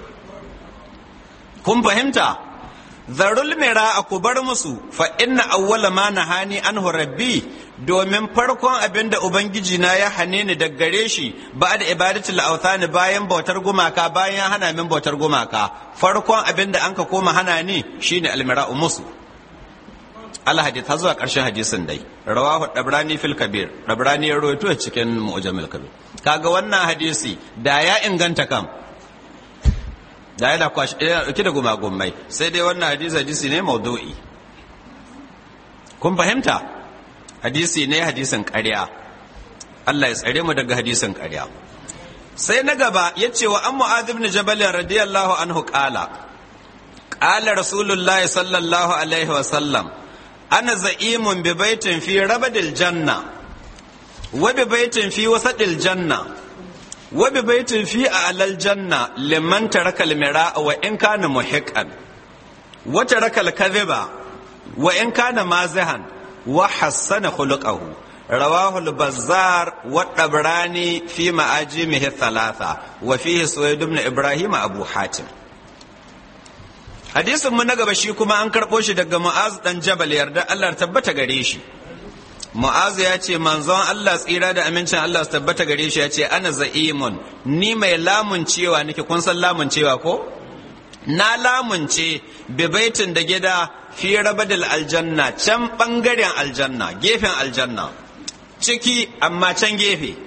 kun fahimta zarul mira ku bar musu fa inna awwala ma nahani anhu rabbi domin farkon abin da ubangiji na ya hane ni daga gare shi ba da ibadatul authani bayan bautar gumaka bayan hana min bautar gumaka farkon abin da anka koma hana ni shine almira'u musu al hadith har zuwa karshen hadisin dai rawahu dabrani fil kabir dabrani ya rawaito cikin mu'jamil kabir kaga wannan hadisi da ya inganta kam da yana kwashi ɗauki da gumagumai sai dai wannan hadisi hadisi ne maudu'i kun fahimta hadisi ne hadisin ƙarya Allah ya tsare mu daga hadisin ƙarya sai na gaba ya ce wa an mu'adh ibn jabal radiyallahu anhu qala qala rasulullah sallallahu alaihi wa sallam ana za'imun bi baitin fi rabadil janna wa bi baitin fi wasadil janna wa bi baitin fi a'lal janna liman taraka al-mira'a wa in kana muhiqqan wa taraka al-kadhiba wa in kana mazihan wa hassana khuluquhu rawahu al-bazzar wa tabrani fi ma'ajimihi thalatha wa fihi suwayd ibn ibrahim abu hatim hadisin mu na gaba shi kuma an karɓo shi daga mu'az dan jabal yarda Allah tabbata gare shi mu'az ya ce manzon Allah tsira da amincin Allah su tabbata gare shi ya ce ana za'imun ni mai lamun cewa nake kun san lamun cewa ko na lamunce bibaitin da gida fi rabadil aljanna can bangaren aljanna gefen aljanna ciki amma can gefe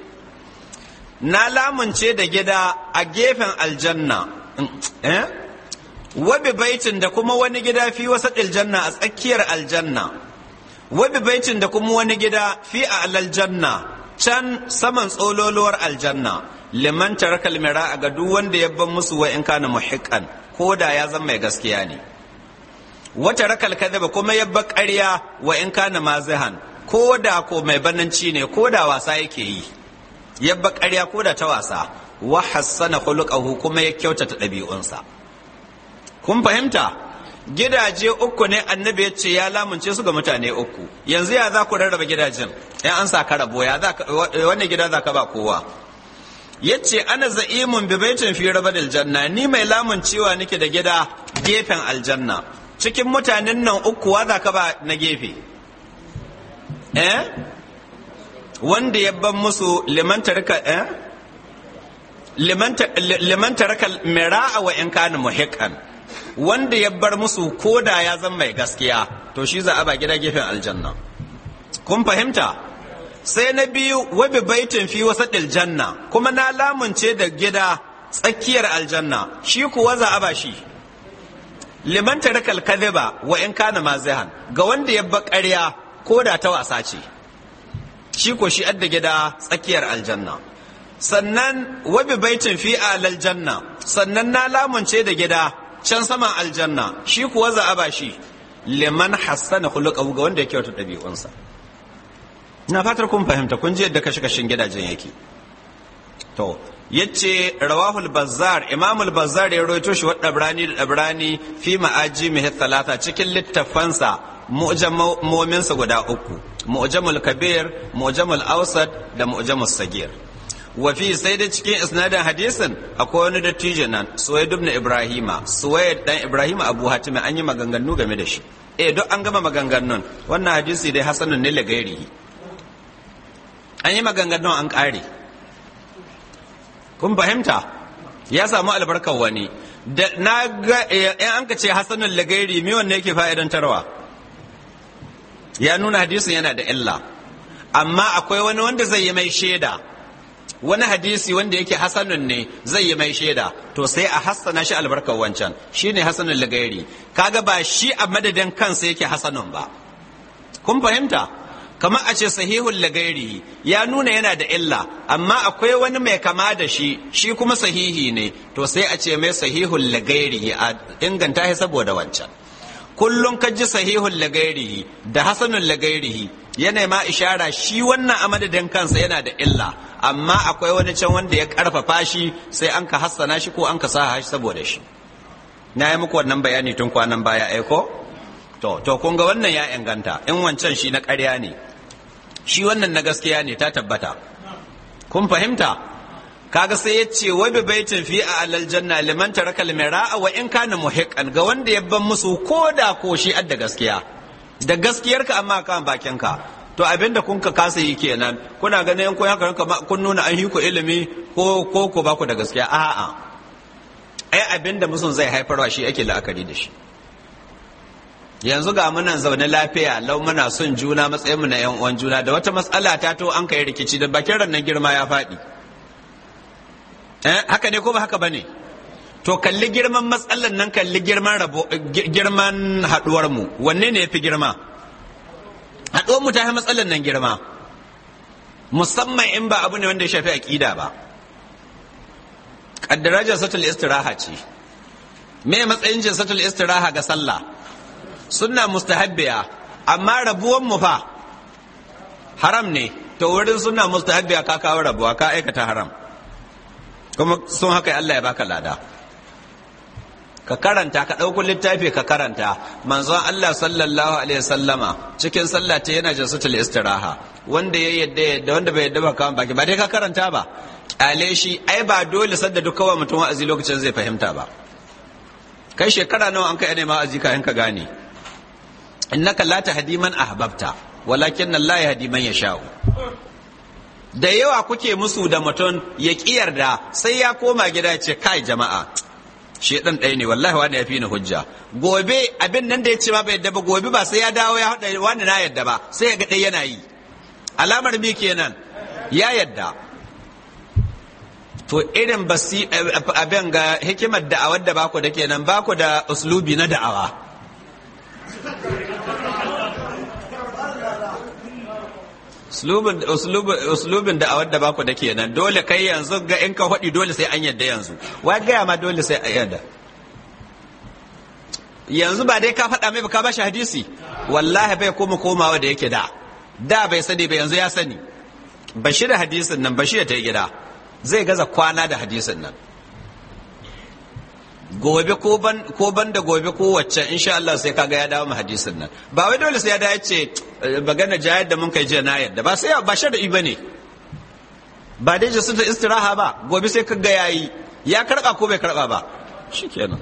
na lamunce da gida a gefen aljanna eh wabi baitin da kuma wani gida fi wasa aljanna a tsakiyar aljanna wabi baitin da kuma wani gida fi a aljanna can saman tsololuwar aljanna liman tarakal mira ga duk wanda ya ban musu wa in kana muhiqqan ko da ya zama mai gaskiya ne wata rakal kadhaba kuma ya ba ƙarya wa in kana mazihan ko da ko mai bananci ne ko da wasa yake yi ya ba ƙarya ko da ta wasa wa hassana khuluquhu kuma ya kyautata ɗabi'unsa kun fahimta gidaje uku ne annabi ya ce ya lamunce su ga mutane uku yanzu ya za ku rarraba gidajen in an sa ka rabo ya za wani gida za ka ba kowa ya ce ana za'imun bi baitin fi rabadil janna ni mai lamun cewa nake da gida gefen aljanna cikin mutanen nan uku wa za ka ba na gefe eh wanda ya ban musu liman tarika eh liman taraka mira'a wa in kana muhiqqan wanda ya bar musu koda ya zama mai gaskiya to shi za a ba gida gefen aljanna kun fahimta sai na biyu wabi baitin fi wasaɗil janna kuma na lamunce da gida tsakiyar aljanna shi kuwa za a ba shi liman tarakal kadhiba wa in kana mazihan ga wanda ya ba ƙarya ko da ta wasa ce shi ko shi adda gida tsakiyar aljanna sannan wabi baitin fi alal janna sannan na lamunce da gida can saman aljanna shi kuwa za a ba shi liman hassana khuluqahu ga wanda ya kyauta ɗabi'unsa na fatar kun fahimta kun ji yadda kashe kashin gidajen yake to yace rawahul bazzar imamul bazzar ya rawaito shi wa dabrani da dabrani fi ma'ajimihi thalatha cikin littafansa mu'jamominsa guda uku mu'jamul kabir mu'jamul awsat da mu'jamul sagir wa fi sai da cikin isnadin hadisin akwai wani dattijo nan suwaid ibn ibrahima suwaid dan ibrahima abu hatim an yi maganganu game da shi eh duk an gama maganganun wannan hadisi dai hasanun ne lagairi an yi maganganun an kare kun fahimta ya samu albarkar wani da na ga in an ka ce hasanun lagairi me wanne yake fa'idantarwa ya nuna hadisin yana da illa amma akwai wani wanda zai yi mai shaida wani hadisi wanda yake hasanun ne zai yi mai shaida to sai a hassana shi albarkar wancan shine hasanun lagairi kaga ba shi a madadin kansa yake hasanun ba kun fahimta kamar a ce sahihul lagairi ya nuna yana da illa amma akwai wani mai kama da shi shi kuma sahihi ne to sai a ce mai sahihul lagairi a inganta shi saboda wancan kullum ka ji sahihul lagairihi da hasanul lagairihi yana ma ishara shi wannan a madadin kansa yana da illa amma akwai wani can wanda ya karfafa shi sai an ka hassana shi ko an ka sa shi saboda shi na yi muku wannan bayani tun kwanan baya aiko to to kun ga wannan ya inganta in wancan shi na ƙarya ne shi wannan na gaskiya ne ta tabbata kun fahimta kaga sai ya ce wai bi baitin fi a alal janna liman taraka al wa in kana muhiqqan ga wanda ya ban musu ko da ko shi adda gaskiya da gaskiyarka amma kan bakinka to abinda kun ka kasa yi kenan kuna ganin kun haka kun nuna an hiku ilimi ko ko ko ba ku da gaskiya a'a ai abinda musun zai haifarwa shi ake la'akari da shi yanzu ga munan zaune lafiya lau muna son juna matsayinmu na yan uwan juna da wata matsala ta to an kai rikici da bakin rannan girma ya faɗi eh haka ne ko ba haka bane to kalli girman matsalan nan kalli girman rabo girman haduwar mu wanne ne yafi girma haduwar mu ta yi matsalan nan girma musamman in ba abu ne wanda ya shafi aqida ba kaddara jasatul istiraha ce me matsayin jasatul istiraha ga sallah sunna mustahabbiya amma rabuwan mu fa haram ne to wurin sunna mustahabbiya ka kawo rabuwa ka aikata haram kuma sun haka Allah ya baka lada ka karanta ka ɗauko littafi ka karanta manzon Allah sallallahu alaihi sallama cikin sallah ta yana jasatul istiraha wanda ya yadda yadda wanda bai yadda ba kawai baki ba dai ka karanta ba kyale shi ai ba dole sadda duk kawai mutum wa'azi lokacin zai fahimta ba kai shekara nawa an kai ne ma wa'azi ka ka gane innaka la tahdi man ahbabta walakin Allah yahdi man yasha'u da yawa kuke musu da mutum ya yarda sai ya koma gida ya ce kai jama'a shi dan ɗaya ne wallahi wani ya fi ni hujja gobe abin nan da ya ce ba bai yadda ba gobe ba sai ya dawo ya haɗa wani na yadda ba sai ya ga ɗaya yana yi alamar mi kenan ya yadda to irin basi abin ga hikimar da'awar da baku da kenan baku da uslubi na da'awa uslubin da a wadda baku da kenan dole kai yanzu ga in ka faɗi dole sai an yadda yanzu wa gaya ma dole sai a yadda yanzu ba dai ka faɗa mai ba ka bashi hadisi wallahi bai koma komawa da yake da da bai sani ba yanzu ya sani bashi da hadisin nan bashi da ta gida zai gaza kwana da hadisin nan gobe ko ban da gobe ko wacce insha Allah sai kaga ya dawo mu hadisin nan ba wai dole sai ya dawo ce magana jayar da mun kai jiya na yadda ba sai ba shar'i bane ba dai jasu ta istiraha ba gobe sai kaga yayi ya karba ko bai karba ba shikenan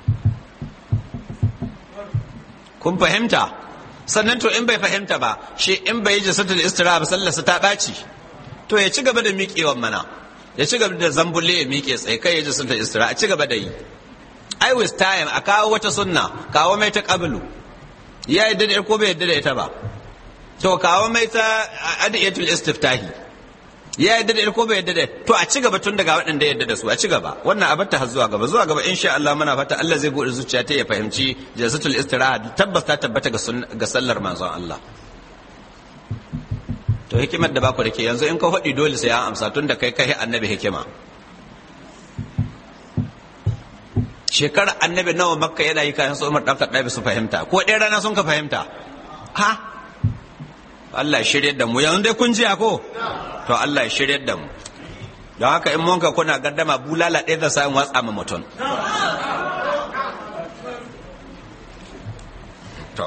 kun fahimta sannan to in bai fahimta ba shi in bai jasu ta istiraha ba sallarsa ta ɓaci to ya ci gaba da miƙewan mana ya ci gaba da zambulle ya miƙe tsaye kai ya jasu ta istiraha a ci gaba da yi I with time a kawo wata sunna kawo mai ta qablu ya yadda da ko bai yadda da ita ba to kawo mai ta adiyatul istiftahi ya yadda da ko bai yadda da to a ci gaba tun daga waɗanda yadda da su a ci gaba wannan a batta har zuwa gaba zuwa gaba insha Allah muna fata Allah zai bude zuciya ta ya fahimci jazatul istiraha tabbas ta tabbata ga sallar manzon Allah to hikimar da baku da ke yanzu in ka faɗi dole sai an amsa tun da kai kai annabi hikima shekarar annabi nawa makka yana yi kayan su umar ɗan kaɗa su fahimta ko ɗaya rana sun ka fahimta ha Allah ya shirya da mu yanzu dai kun jiya ko to Allah ya shirya da mu don haka in monka kuna gardama bulala ɗaya da sa'in watsa ma mutum to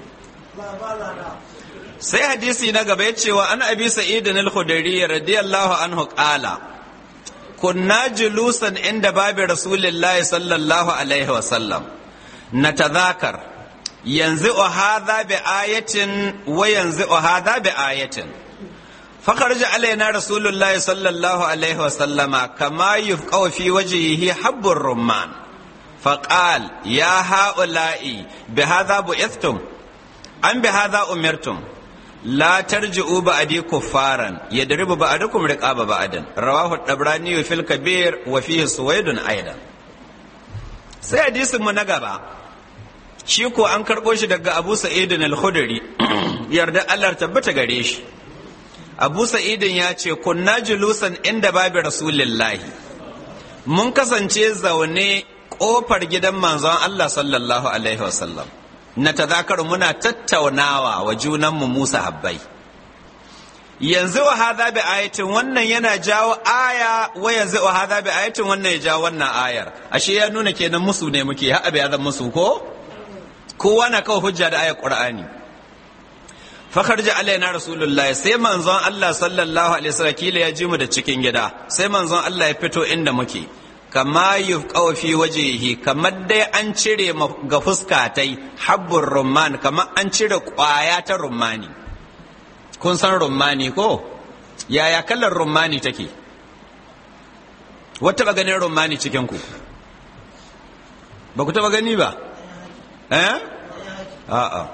sai hadisi na gaba ya cewa an abi sa'idin al-khudri radiyallahu anhu qala kunna julusan inda babi rasulillahi sallallahu alaihi wa sallam natadhakar yanzu hadha bi ayatin wa yanzu hadha bi ayatin فخرج علينا رسول الله صلى الله عليه وسلم كما يفقه في وجهه حب الرمان فقال يا هؤلاء بهذا بعثتم أم بهذا أمرتم لا ترجعوا بعدي كفارا يضرب بعضكم رقاب بعض رواه الطبراني في الكبير وفيه سويد أيضا sai hadisin mu na gaba shi ko an karɓo shi daga Abu Sa'id al-Khudri yarda Allah tabbata gare shi Abu Sa'idin ya ce kunna julusan inda babu Rasulillahi mun kasance zaune kofar gidan manzon Allah sallallahu alaihi wasallam na tazakar muna tattaunawa wa junanmu Musa habbai yanzu wa hadha bi ayatin wannan yana jawo aya wa yanzu wa hadha bi ayatin wannan ya jawo wannan ayar ashe ya nuna kenan musu ne muke ha abi zan musu ko kowa na kawo hujja da ayar qur'ani fakharja alaina rasulullah sai manzon Allah sallallahu alaihi wasallam kila ya ji mu da cikin gida sai manzon Allah ya fito inda muke kama yufqaw fi wajhihi kamar dai an cire ga fuska tai habbur rumman kamar an cire kwaya ta rummani kun san rummani ko yaya kallar rummani take wata ba ganin rummani cikin ku ba ku taba gani ba eh a'a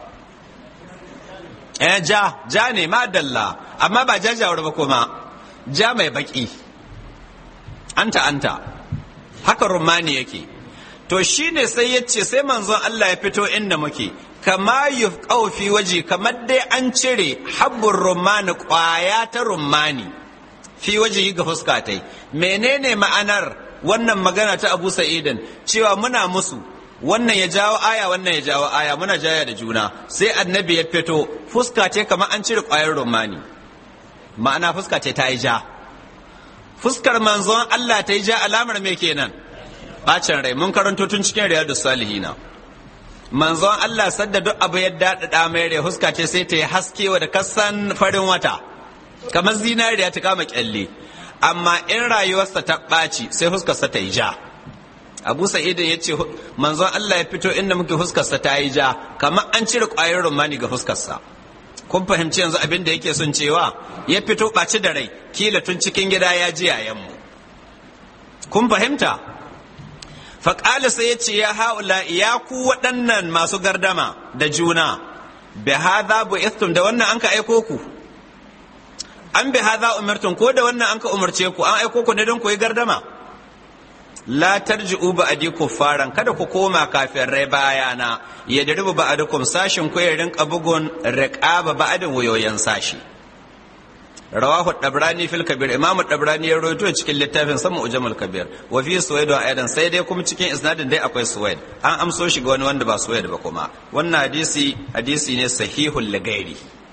eh ja ja ne madalla amma ba jajawar ba kuma ja mai baki anta anta haka rumani yake to shine sai ya ce sai manzon Allah ya fito inda muke kama yufqau fi waje kamar dai an cire habbur rumani kwaya ta rumani fi waje ga fuska tai menene ma'anar wannan magana ta Abu Sa'idin cewa muna musu wannan ya jawo aya wannan ya jawo aya muna jaya da juna sai annabi ya fito fuska ce kamar an cire kwayar rumani ma'ana fuska ce ta yi ja fuskar manzon Allah ta yi ja alamar me kenan bacin rai mun karanto tun cikin riyadu salihina manzon Allah sadda duk abu ya daɗaɗa mai rai fuska ce sai ta yi haske wa da kasan farin wata kamar zinariya ta kama kyalle amma in rayuwarsa ta ɓaci sai fuskarsa ta yi ja abu sa'idin ya ce manzon Allah ya fito inda muke fuskarsa ta yi ja kamar an cire ƙwayar rumani ga fuskarsa kun fahimci yanzu abin da yake son cewa ya fito ɓaci da rai kila tun cikin gida ya ji yayanmu kun fahimta faƙali sai ya ce ya haula ya ku waɗannan masu gardama da juna bi hadha bu istum da wannan an ka aiko ku an bi hadha umartun ko da wannan an ka umarce ku an aiko ku ne don ku yi gardama la tarji'u ba'di kuffaran kada ku koma kafirai bayana ya daribu ba'dukum sashin ku ya rinka bugun riqaba ba'din wayoyin sashi rawahu dabrani fil kabir imam dabrani ya rawaito cikin littafin sama ujamul kabir wa fi suwaid wa aidan sai dai kuma cikin isnadin dai akwai suwaid an amso shi ga wani wanda ba suwaid ba kuma wannan hadisi hadisi ne sahihul lagairi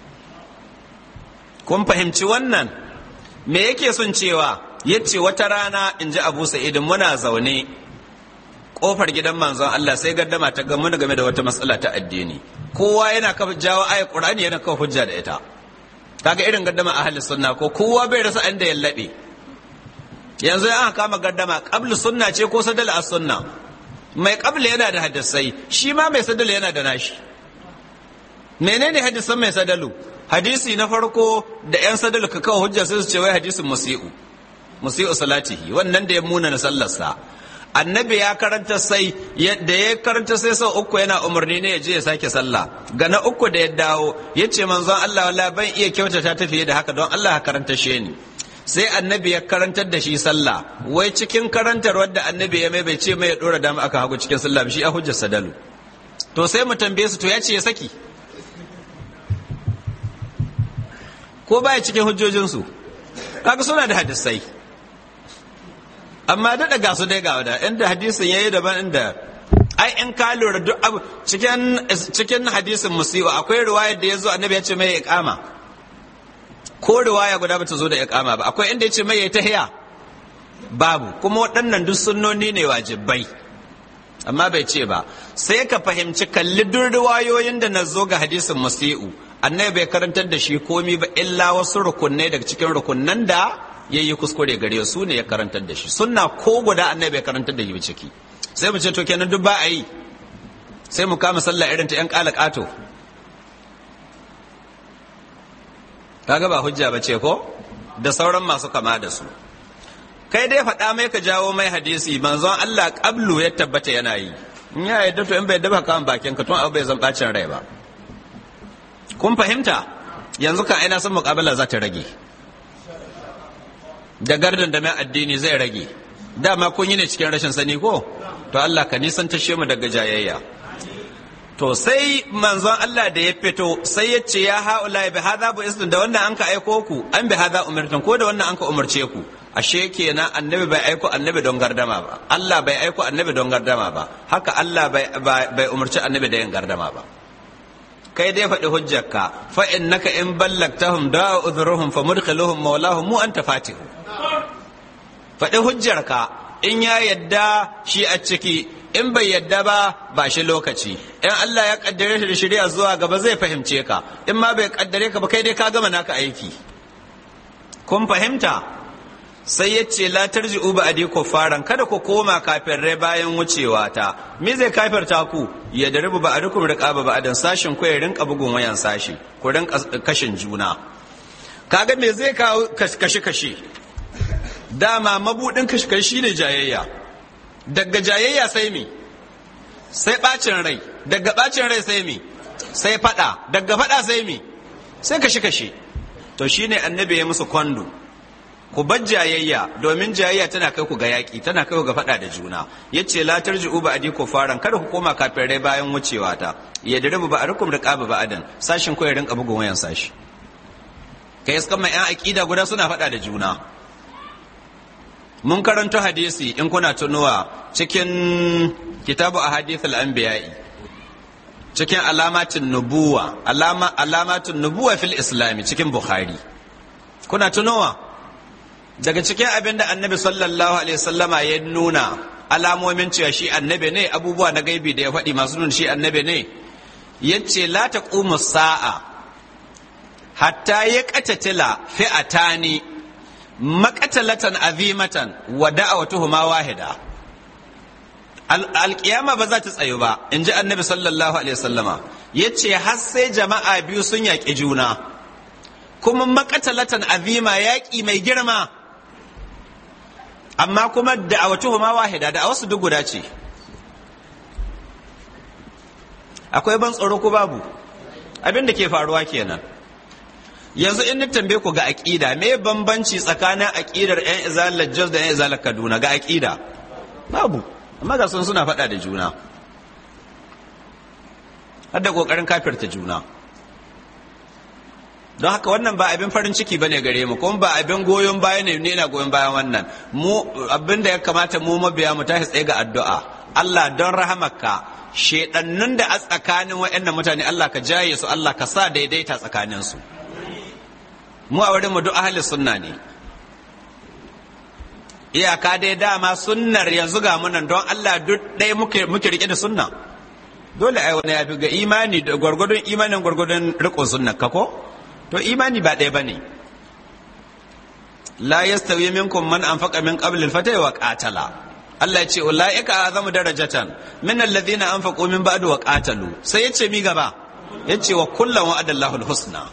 kun fahimci wannan me yake son cewa yace wata rana in ji abu sa'idin muna zaune kofar gidan manzon Allah sai gaddama ta gamu game da wata matsala ta addini kowa yana kafa jawo ayat qur'ani yana kafa hujja da ita kaga irin gaddama ahli sunna ko kowa bai rasa inda ya labe yanzu an kama gaddama qabl sunna ce ko sadal as sunna mai qabl yana da hadisai shi ma mai sadal yana da nashi menene hadisan mai sadalu hadisi na farko da yan sadalu ka kawo hujja sai su ce wai hadisin musi'u musi'u salatihi wannan da ya muna na sallarsa annabi ya karanta sai da ya karanta sai sau uku yana umarni ne ya je ya sake sallah ga na uku da ya dawo ya ce manzon Allah wala ban iya kyautata ta fiye da haka don Allah ka karanta shi ni sai annabi ya karantar da shi sallah wai cikin karantar wadda annabi ya mai bai ce mai ya dora dama aka hagu cikin sallah shi a hujjar sadalu to sai mu tambaye su to ya ce ya saki ko baya cikin hujjojinsu kaga suna da hadisai amma daɗa ga su dai ga wada inda hadisin yayi daban inda ai in ka lura duk abu cikin cikin hadisin musiwa akwai riwayar da yazo annabi ya ce mai iqama ko riwaya guda bata zo da iqama ba akwai inda ya ce mai tahiya babu kuma waɗannan duk sunnoni ne wajibai amma bai ce ba sai ka fahimci kalli duk riwayoyin da na zo ga hadisin musi'u annabi bai karantar da shi komi ba illa wasu rukunai daga cikin rukunnan da ya yi kuskure gare su ne ya karantar da shi sunna ko guda annabi bai karantar da shi ciki sai mu ce to kenan duk ba a yi sai mu kama sallah irin ta yan kala kato kaga ba hujja ba ce ko da sauran masu kama da su kai dai faɗa mai ka jawo mai hadisi manzon Allah qablu ya tabbata yana yi in ya yadda to in bai daba kan bakin ka tun abu bai zan bacin rai ba kun fahimta yanzu kan aina sun muƙabala za ta rage da gardan da mai addini zai rage dama kun yi ne cikin rashin sani ko to Allah ka nisan tashe mu daga jayayya to sai manzon Allah da ya fito sai ya ce ya haula bi hadha bu istin da wannan an ka aiko ku an bi hadha umirtan ko da wannan an ka umarce ku ashe kenan annabi bai aiko annabi don gardama ba Allah bai aiko annabi don gardama ba haka Allah bai bai umarci annabi da yin gardama ba kai dai faɗi hujjarka fa innaka in ballagtahum da'a udhruhum fa mudkhiluhum mawlahum mu anta fatihu faɗi hujjarka in ya yadda shi a ciki in bai yadda ba ba shi lokaci in Allah ya kaddare shi da shari'a zuwa gaba zai fahimce ka in ma bai kaddare ka ba kai dai ka gama naka aiki kun fahimta sai ya ce la tarji'u ba adi faran kada ku koma kafirai bayan wucewa ta me zai kafirta ku ya daribu ba adukum riqaba ba adan sashin ku ya rinka bugun wayan sashi ku rinka kashin juna kaga me zai kawo kashe kashe dama mabudin kashe kashe ne jayayya daga jayayya sai mi sai bacin rai daga bacin rai sai mi sai fada daga fada sai mi sai kashe kashe to shine annabi ya musu kwando ku bar jayayya domin jayayya tana kai ku ga yaƙi tana kai ku ga faɗa da juna yace la tarji'u ba adi faran kada ku koma kafirai bayan wucewa ta ya diribu ba arukum riqaba ba adan sashin ku ya rinka bugun wayan sashi kai iskan mai yan aqida guda suna faɗa da juna mun karanto hadisi in kuna tunuwa cikin kitabu ahadithul anbiya'i cikin alamatin nubuwa alama alamatin nubuwa fil islami cikin bukhari kuna tunowa daga cikin abin da annabi sallallahu alaihi wasallama ya nuna alamomin cewa shi annabi ne abubuwa na gaibi da ya faɗi masu nuna shi annabi ne ya ce la ta sa'a hatta ya katatila fi'atani makatalatan azimatan wa da'awatuhuma wahida alƙiyama ba za ta tsayu ba in ji annabi sallallahu alaihi wasallama ya ce har sai jama'a biyu sun yaƙi juna kuma makatalatan azima yaƙi mai girma amma kuma da'awatuhu ma wahida da wasu duk guda ce akwai ban tsoro ko babu abin da ke faruwa kenan yanzu in ni tambaye ku ga aqida me bambanci tsakanin aqidar yan izalar Jos da yan izalar Kaduna ga aqida babu amma ga sun suna faɗa da juna har da kokarin kafirta juna don haka wannan ba abin farin ciki bane gare mu kuma ba abin goyon baya ne ne na goyon bayan wannan mu abin da ya kamata mu mabiya mu tashi tsaye ga addu'a Allah don rahamarka shedannun da a tsakanin waɗannan mutane Allah ka jaye su Allah ka sa daidaita tsakanin su mu a wurin mu duk ahli sunna ne iyaka dai dama sunnar yanzu ga munan don Allah duk ɗaya muke muke rike da sunna dole ai wani ya fi ga imani da gwargwadon imanin gwargwadon riƙon sunna ka ko to imani ba ɗaya ba ne la yastawi minkum man anfaqa min qabl al-fatah wa qatala Allah ya ce ulaika azamu darajatan min alladhina anfaqu min ba'd wa qatalu sai ya ce mi gaba ya ce wa kullan wa'ada Allahu al-husna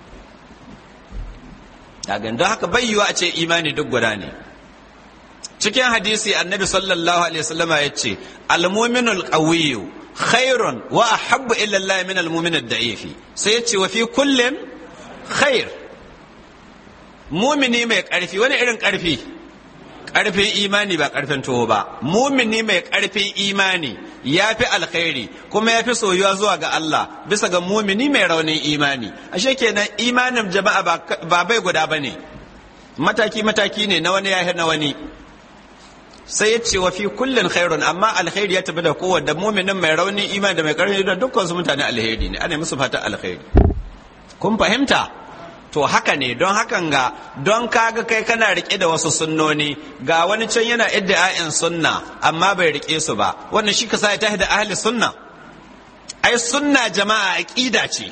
daga don haka bai yiwa a ce imani duk guda ne cikin hadisi annabi sallallahu alaihi wasallam ya ce al-mu'minul qawiyyu khairun wa ahabbu ila Allah min al-mu'min ad-da'ifi sai ya ce wa fi kullin khair mumini mai ƙarfi wani irin ƙarfi ƙarfin imani ba ƙarfin tuwo ba mumini mai ƙarfin imani ya fi alkhairi kuma ya fi soyuwa zuwa ga Allah bisa ga mumini mai raunin imani ashe kenan imanin jama'a ba bai guda ba ne mataki mataki ne na wani ya na wani sai ya ce wa fi kullin khairun amma alkhairi ya tafi da kowanne muminin mai raunin imani da mai karfi da dukkan su mutane alheri ne ana musu fatan alkhairi kun fahimta to haka ne don hakan ga don kaga kai kana rike da wasu sunnoni ga wani can yana idda'in sunna amma bai rike su ba wannan shi ka sa ya tahi da ahli sunna ai sunna jama'a aqida ce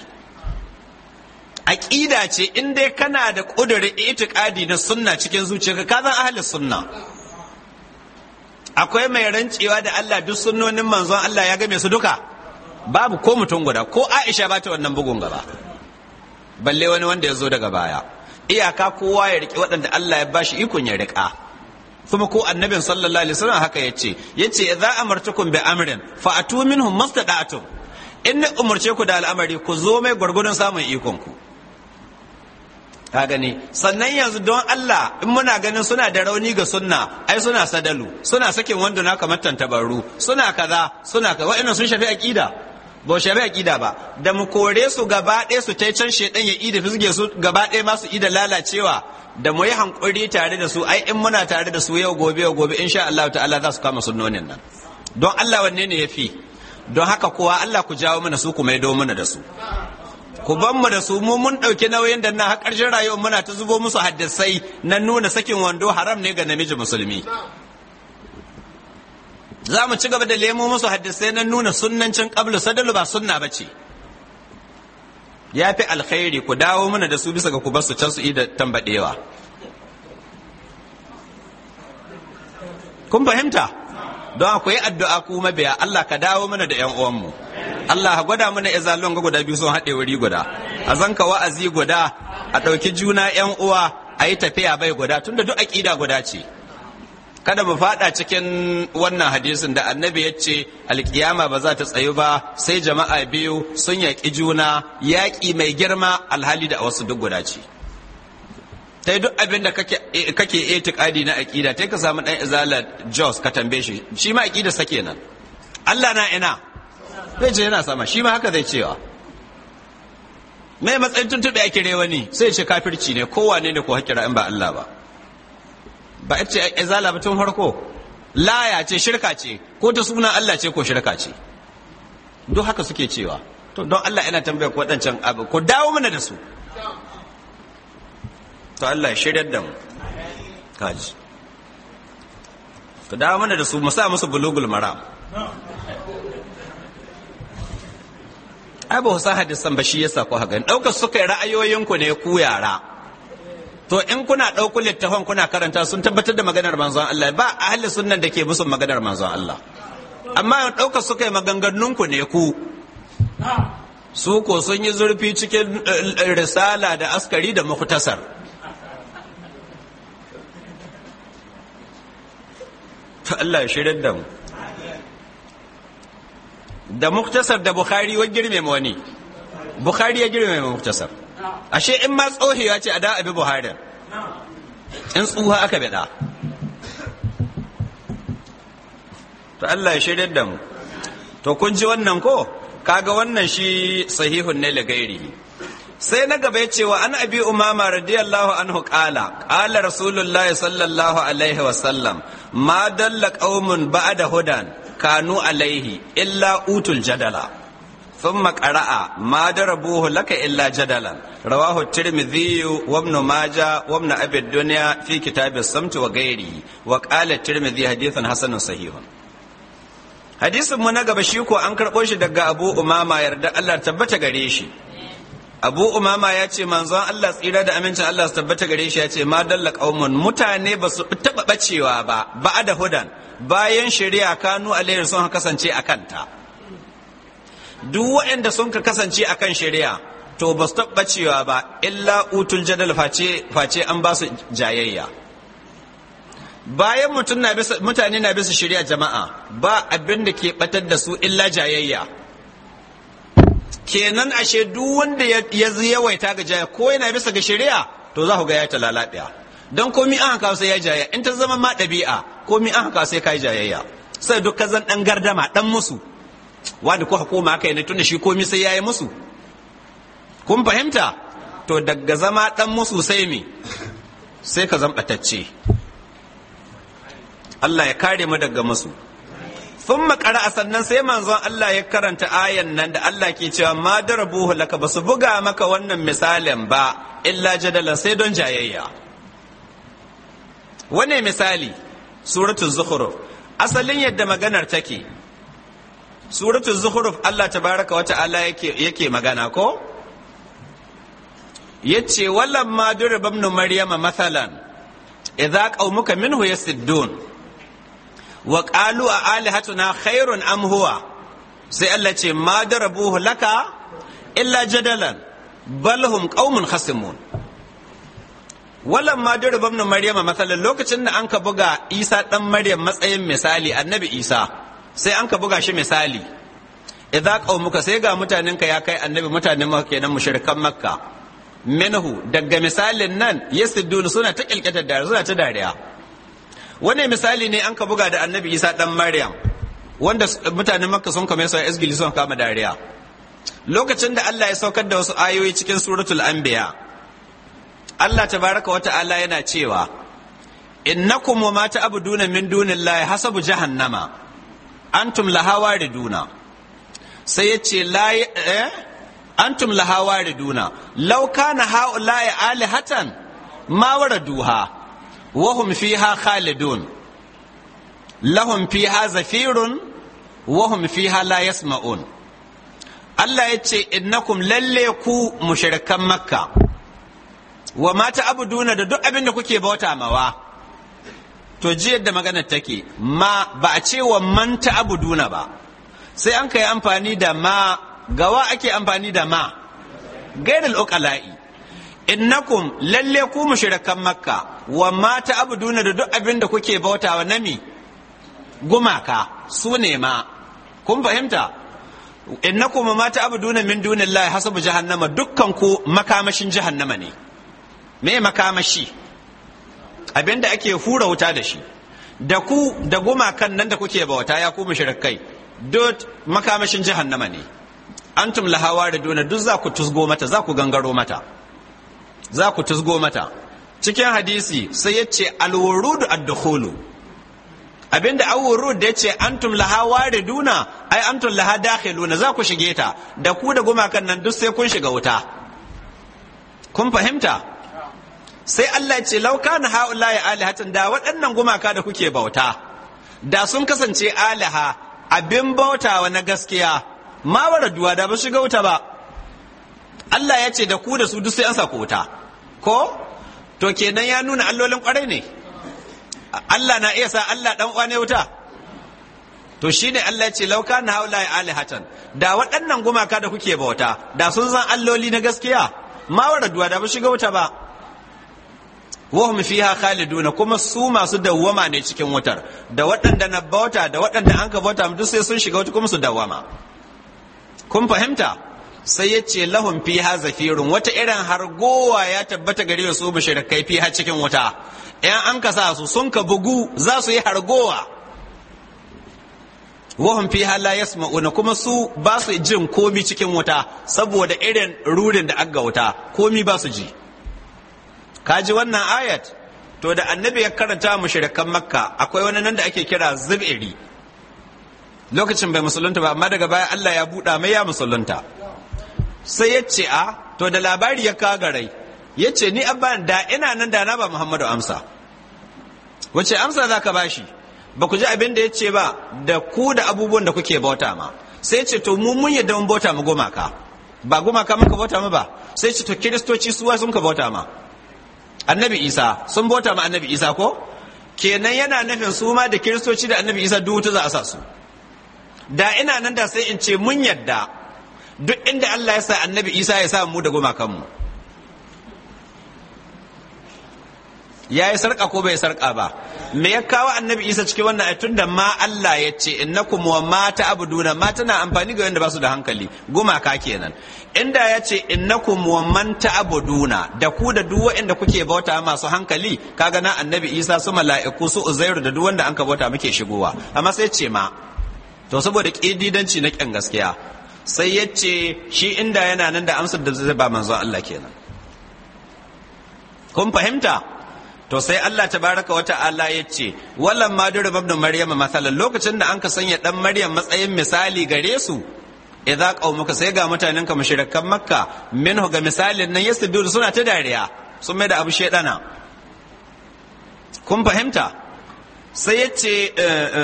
aqida ce in dai kana da ƙudurin itiqadi na sunna cikin zuciyarka ka zan ahli sunna akwai mai rancewa da Allah duk sunnonin manzon Allah ya game su duka babu ko mutum guda ko Aisha ba ta wannan bugun gaba balle wani wanda ya zo daga baya iyaka kowa ya riƙe waɗanda Allah ya bashi ikon ya riƙa kuma ko annabin sallallahu alaihi wasallam haka yace yace idza amartukum bi amrin fa atu minhum mastada'tum in ni umurce ku da al'amari ku zo mai gwargwadon samun ikon ku ka gani sannan yanzu don Allah in muna ganin suna da rauni ga sunna ai suna sadalu suna sakin wando na kamar tantabaru suna kaza suna kaza wa'annan sun shafi aqida ba shafi aqida ba da mu kore su gaba ɗaya su tai can shedan ya ida fisge su gaba ɗaya ma su ida lalacewa da mu yi hankuri tare da su ai in muna tare da su yau gobe yau gobe insha Allah ta'ala za su kama sunnonin nan don Allah wanne ne yafi don haka kowa Allah ku jawo mana su ku maido mana da su ku ban mu da su mu mun ɗauki nauyin da na har ƙarshen rayuwar muna ta zubo musu haddasai na nuna sakin wando haram ne ga namiji musulmi za mu ci gaba da lemo musu haddasai na nuna sunnancin qablu sadalu ba sunna ba ce ya fi alkhairi ku dawo mana da su bisa ga ku bar su can su yi da tambadewa kun fahimta don akwai addu'a ku mabiya Allah ka dawo mana da ƴan uwanmu Allah ka gwada mana izalon ga guda biyu sun haɗe wuri guda a zanka wa'azi guda a ɗauki juna ƴan uwa a yi tafiya bai guda tunda duk aƙida guda ce kada mu fada cikin wannan hadisin da annabi ya ce alkiyama ba za ta tsayu ba sai jama'a biyu sun yaƙi juna yaƙi mai girma alhali da wasu duk guda ce ta duk abin da kake itikadi na aƙida ta ka samu ɗan izala jos ka tambaye shi shi ma aƙida sa kenan Allah na ina zai ce yana sama shi ma haka zai cewa mai matsayin tuntuɓe ake rewa ne sai ce kafirci ne kowane ne ko hakira in ba Allah ba ba ita ce izala ba tun farko laya ce shirka ce ko ta suna Allah ce ko shirka ce duk haka suke cewa to don Allah ina tambaya ku waɗancan abu ko dawo mana da su to Allah ya shiryar da mu kaji ku dawo mana da su mu sa musu bulugul maram ai ba san hadisan ba shi yasa ko haka ɗaukar suka yi ra'ayoyinku ne ku yara to in kuna ɗauku littafan kuna karanta sun tabbatar da maganar manzon Allah ba ahli sunnan da ke musu maganar manzon Allah amma ɗauka suka yi maganganunku ne ku su ko sun yi zurfi cikin risala da askari da muktasar to Allah ya shirin da mu da muktasar da bukhari wa girme wani bukhari ya girme muktasar ashe in ma tsohewa ce a da abi buhari in tsuha aka bida to Allah ya shirya da mu to kun ji wannan ko kaga wannan shi sahihun ne la gairihi sai na gaba yace wa an abi umama radiyallahu anhu qala qala rasulullah sallallahu alaihi wa sallam ma dalla qaumun ba'da hudan kanu alaihi illa utul jadala ثم قرأ ما ضربوه لك إلا جدلا رواه الترمذي وابن ماجه وابن أبي الدنيا في كتاب الصمت وغيره وقال الترمذي حديث حسن صحيح hadisin mu na gaba shi ko an karɓo shi daga Abu Umama yarda Allah tabbata gare shi Abu Umama ya ce manzon Allah tsira da amincin Allah su tabbata gare shi ya ce ma dalla qaumun mutane ba su taɓa bacewa ba ba da hudan bayan shari'a kanu alaihi sun kasance a kanta duk waɗanda sun ka kasance a kan shari'a to ba su taɓa cewa ba illa utul jadal face an ba su jayayya bayan mutane na bisa shari'a jama'a ba abin da ke batar da su illa jayayya kenan ashe duk wanda ya yawaita ga jaya ko yana bisa ga shari'a to za ku ga ya ta lalabiya don komi an haka sai ya jaya in ta zama ma ɗabi'a komi an haka sai ka yi jayayya sai duk ka zan ɗan gardama ɗan musu wanda kuka koma aka yi tunda shi komi sai yayi musu kun fahimta to daga zama dan musu sai me sai ka zambatacce Allah ya kare mu daga musu sun makara a sannan sai manzon Allah ya karanta ayan nan da Allah ke cewa ma darabuhu laka ba su buga maka wannan misalin ba illa jadalan sai don jayayya wane misali suratul zukhruf asalin yadda maganar take suratul zukhruf Allah tabaraka wa ta'ala yake yake magana ko yace wallan ma durba ibn maryama mathalan idza qaumuka minhu yasiddun wa qalu a alihatuna khairun am huwa sai Allah ce ma darabuhu laka illa jadalan bal hum qaumun khasimun wallan ma durba ibn maryama mathalan lokacin da anka buga Isa dan Maryam matsayin misali annabi Isa sai anka buga shi misali idza qaumuka sai ga mutanenka ya kai annabi mutanen makka kenan mushrikan makka minhu daga misalin nan yasiddun suna ta kilkatar da suna ta dariya wani misali ne an ka buga da annabi isa dan maryam wanda mutanen makka sun kame su a isgili sun kama dariya lokacin da allah ya saukar da wasu ayoyi cikin suratul anbiya allah tabaraka wa ta'ala yana cewa innakum wa ma ta'buduna min dunillahi hasabu jahannama antum laha wariduna sai ya ce la eh antum laha wariduna law kana haula'i alihatan ma waraduha wa hum fiha khalidun lahum fiha zafirun wa hum fiha la yasma'un Allah ya ce innakum lalle ku mushrikan makka wa ma ta'buduna da duk abin da kuke bauta mawa to ji yadda maganar take ma ba a ce wa man ta'buduna ba sai an kai amfani da ma gawa ake amfani da ma gairul uqala'i innakum lalle ku mushrikan makka wa ma ta'buduna da duk abin da kuke bautawa nami gumaka su ne ma kun fahimta innakum ma ta'buduna min dunillahi hasabu jahannama dukkan ku makamashin jahannama ne me makamashi abinda ake hura wuta da shi da ku da gumakan nan da kuke bauta ya ku mushrikai duk makamashin jahannama ne antum lahawa da duna duk za ku tusgo mata za ku gangaro mata za ku tusgo mata cikin hadisi sai ya ce alwurudu ad-dukhulu abinda awurud da ya ce antum lahawa da duna ai antum laha dakhiluna za ku shige ta da ku da gumakan nan duk sai kun shiga wuta kun fahimta sai Allah ya ce lauka na ha'ula'i alihatan da waɗannan gumaka da kuke bauta da sun kasance aliha abin bautawa na gaskiya ma duwa da ba shiga wuta ba Allah ya ce da ku da su duk sai an sa wuta ko to kenan ya nuna allolin kwarai ne Allah na iya sa Allah dan uwa ne wuta to shine Allah ya ce lauka na ha'ula'i alihatan da waɗannan gumaka da kuke bauta da sun san alloli na gaskiya ma duwa da ba shiga wuta ba wahum fiha khaliduna kuma su masu dawwama ne cikin wutar da waɗanda na bauta da waɗanda an ka bauta duk sai sun shiga wuta kuma su dawwama kun fahimta sai ya ce lahum fiha zafirun wata irin hargowa ya tabbata gare su mushrikai fiha cikin wuta in an ka sa su sun ka bugu za su yi hargowa wahum fiha la yasma'una kuma su ba su jin komi cikin wuta saboda irin rurin da aga wuta komi ba su ji kaji wannan ayat to da annabi ya karanta mushrikan makka akwai wani nan da ake kira zubiri lokacin bai musulunta ba amma daga baya Allah ya buɗa mai ya musulunta sai ya ce a to da labari ya kagarai ya ce ni abba da ina nan da na ba Muhammadu amsa wace amsa za ka bashi ba ku ji abin da ya ce ba da ku da abubuwan da kuke bauta ma sai ce to mu mun yadda mun bauta mu gumaka ba gumaka muka bauta mu ba sai ce to kiristoci suwa sun ka bauta ma annabi isa sun bauta ma annabi isa ko kenan yana nufin su ma da kiristoci da annabi isa duk za a sa su da ina nan da sai in ce mun yadda duk inda Allah ya sa annabi isa ya sa mu da gumakanmu ya yi sarƙa ko bai sarƙa ba me ya kawo annabi isa cikin wannan ayatun da ma Allah ya ce innakum wa ma ta'buduna ma tana amfani ga wanda ba su da hankali gumaka kenan inda ya ce innakum wa man ta'buduna da ku da duk waɗanda kuke bauta masu hankali kaga na annabi isa su mala'iku su uzairu da duk wanda an ka bauta muke shigowa amma sai ce ma to saboda ƙididanci na ƙyan gaskiya sai ya ce shi inda yana nan da amsar da zai ba manzon Allah kenan kun fahimta to sai Allah tabaraka wa ta'ala ya ce wallan ma duru ibn maryam masalan lokacin da an ka sanya dan maryam matsayin misali gare su idza qaumuka sai ga mutanen ka mushrikan makka minhu ga misalin nan yasdudu suna ta dariya sun mai da abu shedana kun fahimta sai ya ce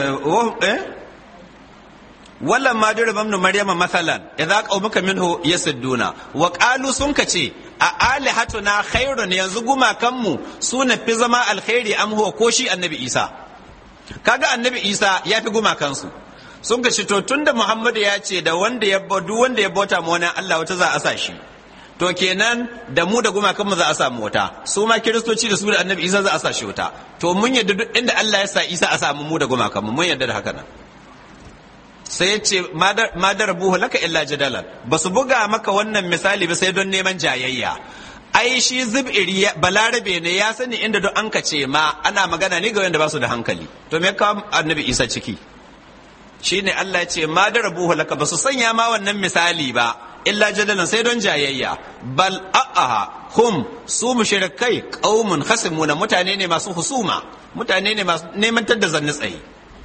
wallan ma duru ibn maryam masalan idza qaumuka minhu yasduna wa qalu sun ka ce a alihatuna khairun yanzu gumakanmu su na fi zama alkhairi am huwa ko shi annabi isa kaga annabi isa ya fi gumakansu sun ka to tunda muhammadu ya ce da wanda ya duk wanda ya bauta ma wani allah wata za a sa shi to kenan da mu da gumakanmu za a samu wata su ma kiristoci da su da annabi isa za a sa shi wata to mun yadda duk inda allah ya sa isa a samu mu da gumakanmu mun yadda da haka nan sai ya ce madar buhu laka illa jadalan ba su buga maka wannan misali ba sai don neman jayayya ai shi zubiri balarabe ne ya sani inda don an ka ce ma ana magana ne ga wanda ba su da hankali to me kawo annabi isa ciki shine Allah ya ce madar buhu laka ba su sanya ma wannan misali ba illa jadalan sai don jayayya bal a'aha hum su mushrikai qaumun khasimuna mutane ne masu husuma mutane ne masu neman tadda zanni tsaye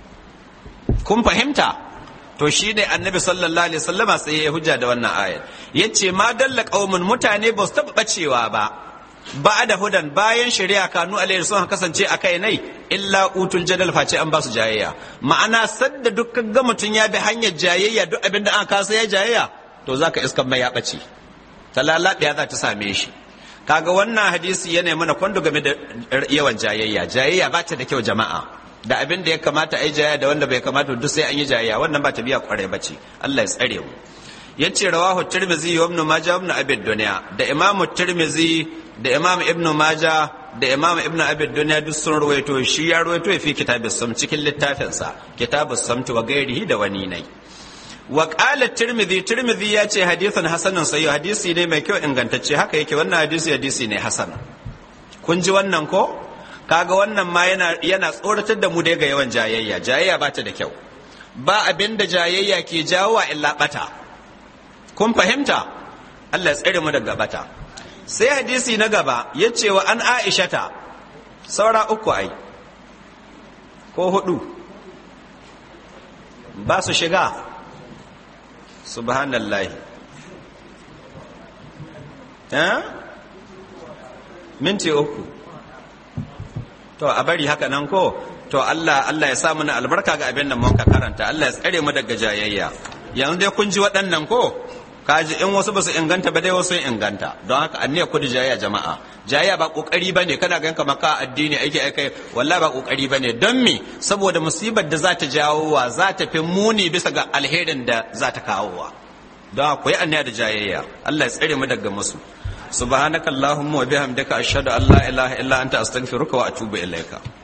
kun fahimta to shi ne annabi sallallahu alaihi wasallama sai ya hujja da wannan ayar yace ma dalla qaumun mutane ba su taba bacewa ba ba da hudan bayan shari'a kanu alaihi sun kasance a kai nai illa utul jadal face an ba su jayayya ma'ana sadda dukkan ga mutun ya bi hanyar jayayya duk abinda an kasa ya jayayya to zaka iskan mai ya bace talalabiya za ta same shi kaga wannan hadisi yana mana kwando game da yawan jayayya jayayya ba ta da kyau jama'a da abin da ya kamata a yi jayayya da wanda bai kamata duk sai an yi jayayya wannan ba ta biya kwarai ba ce Allah ya tsare mu yace rawahu tirmizi wa ibn majah ibn abi dunya da imam tirmizi da imam ibn majah da imam ibn abi dunya duk sun ruwaito shi ya ruwaito fi kitabus sam cikin littafin sa kitabus samt wa gairihi da wani nai wa qala tirmizi tirmizi ya ce hadithan hasanun sahih hadisi ne mai kyau ingantacce haka yake wannan hadisi hadisi ne hasan kun ji wannan ko kaga wannan ma yana yana tsoratar da mu dai ga yawan jayayya jayayya ba ta da kyau ba abin da jayayya ke jawo wa illa bata kun fahimta Allah ya tsare mu daga bata sai hadisi na gaba ya ce wa an aishata saura uku ai ko hudu ba su shiga subhanallahi eh minti uku to a bari haka nan ko to Allah Allah ya sa mana albarka ga abin da mun ka karanta Allah ya tsare mu daga jayayya yanzu dai kun ji waɗannan ko kaji in wasu basu inganta ba dai wasu inganta don haka anniya kudu jayayya jama'a jayayya ba kokari bane kana ganin kamar ka addini aiki aikai wallahi ba kokari bane don me saboda musibar da za ta jawo wa za ta fi muni bisa ga alherin da za ta kawo wa don haka yi anniya da jayayya Allah ya tsare mu daga musu subhanakallahumma wa bihamdika ashhadu an la ilaha illa anta astaghfiruka wa atubu ilaika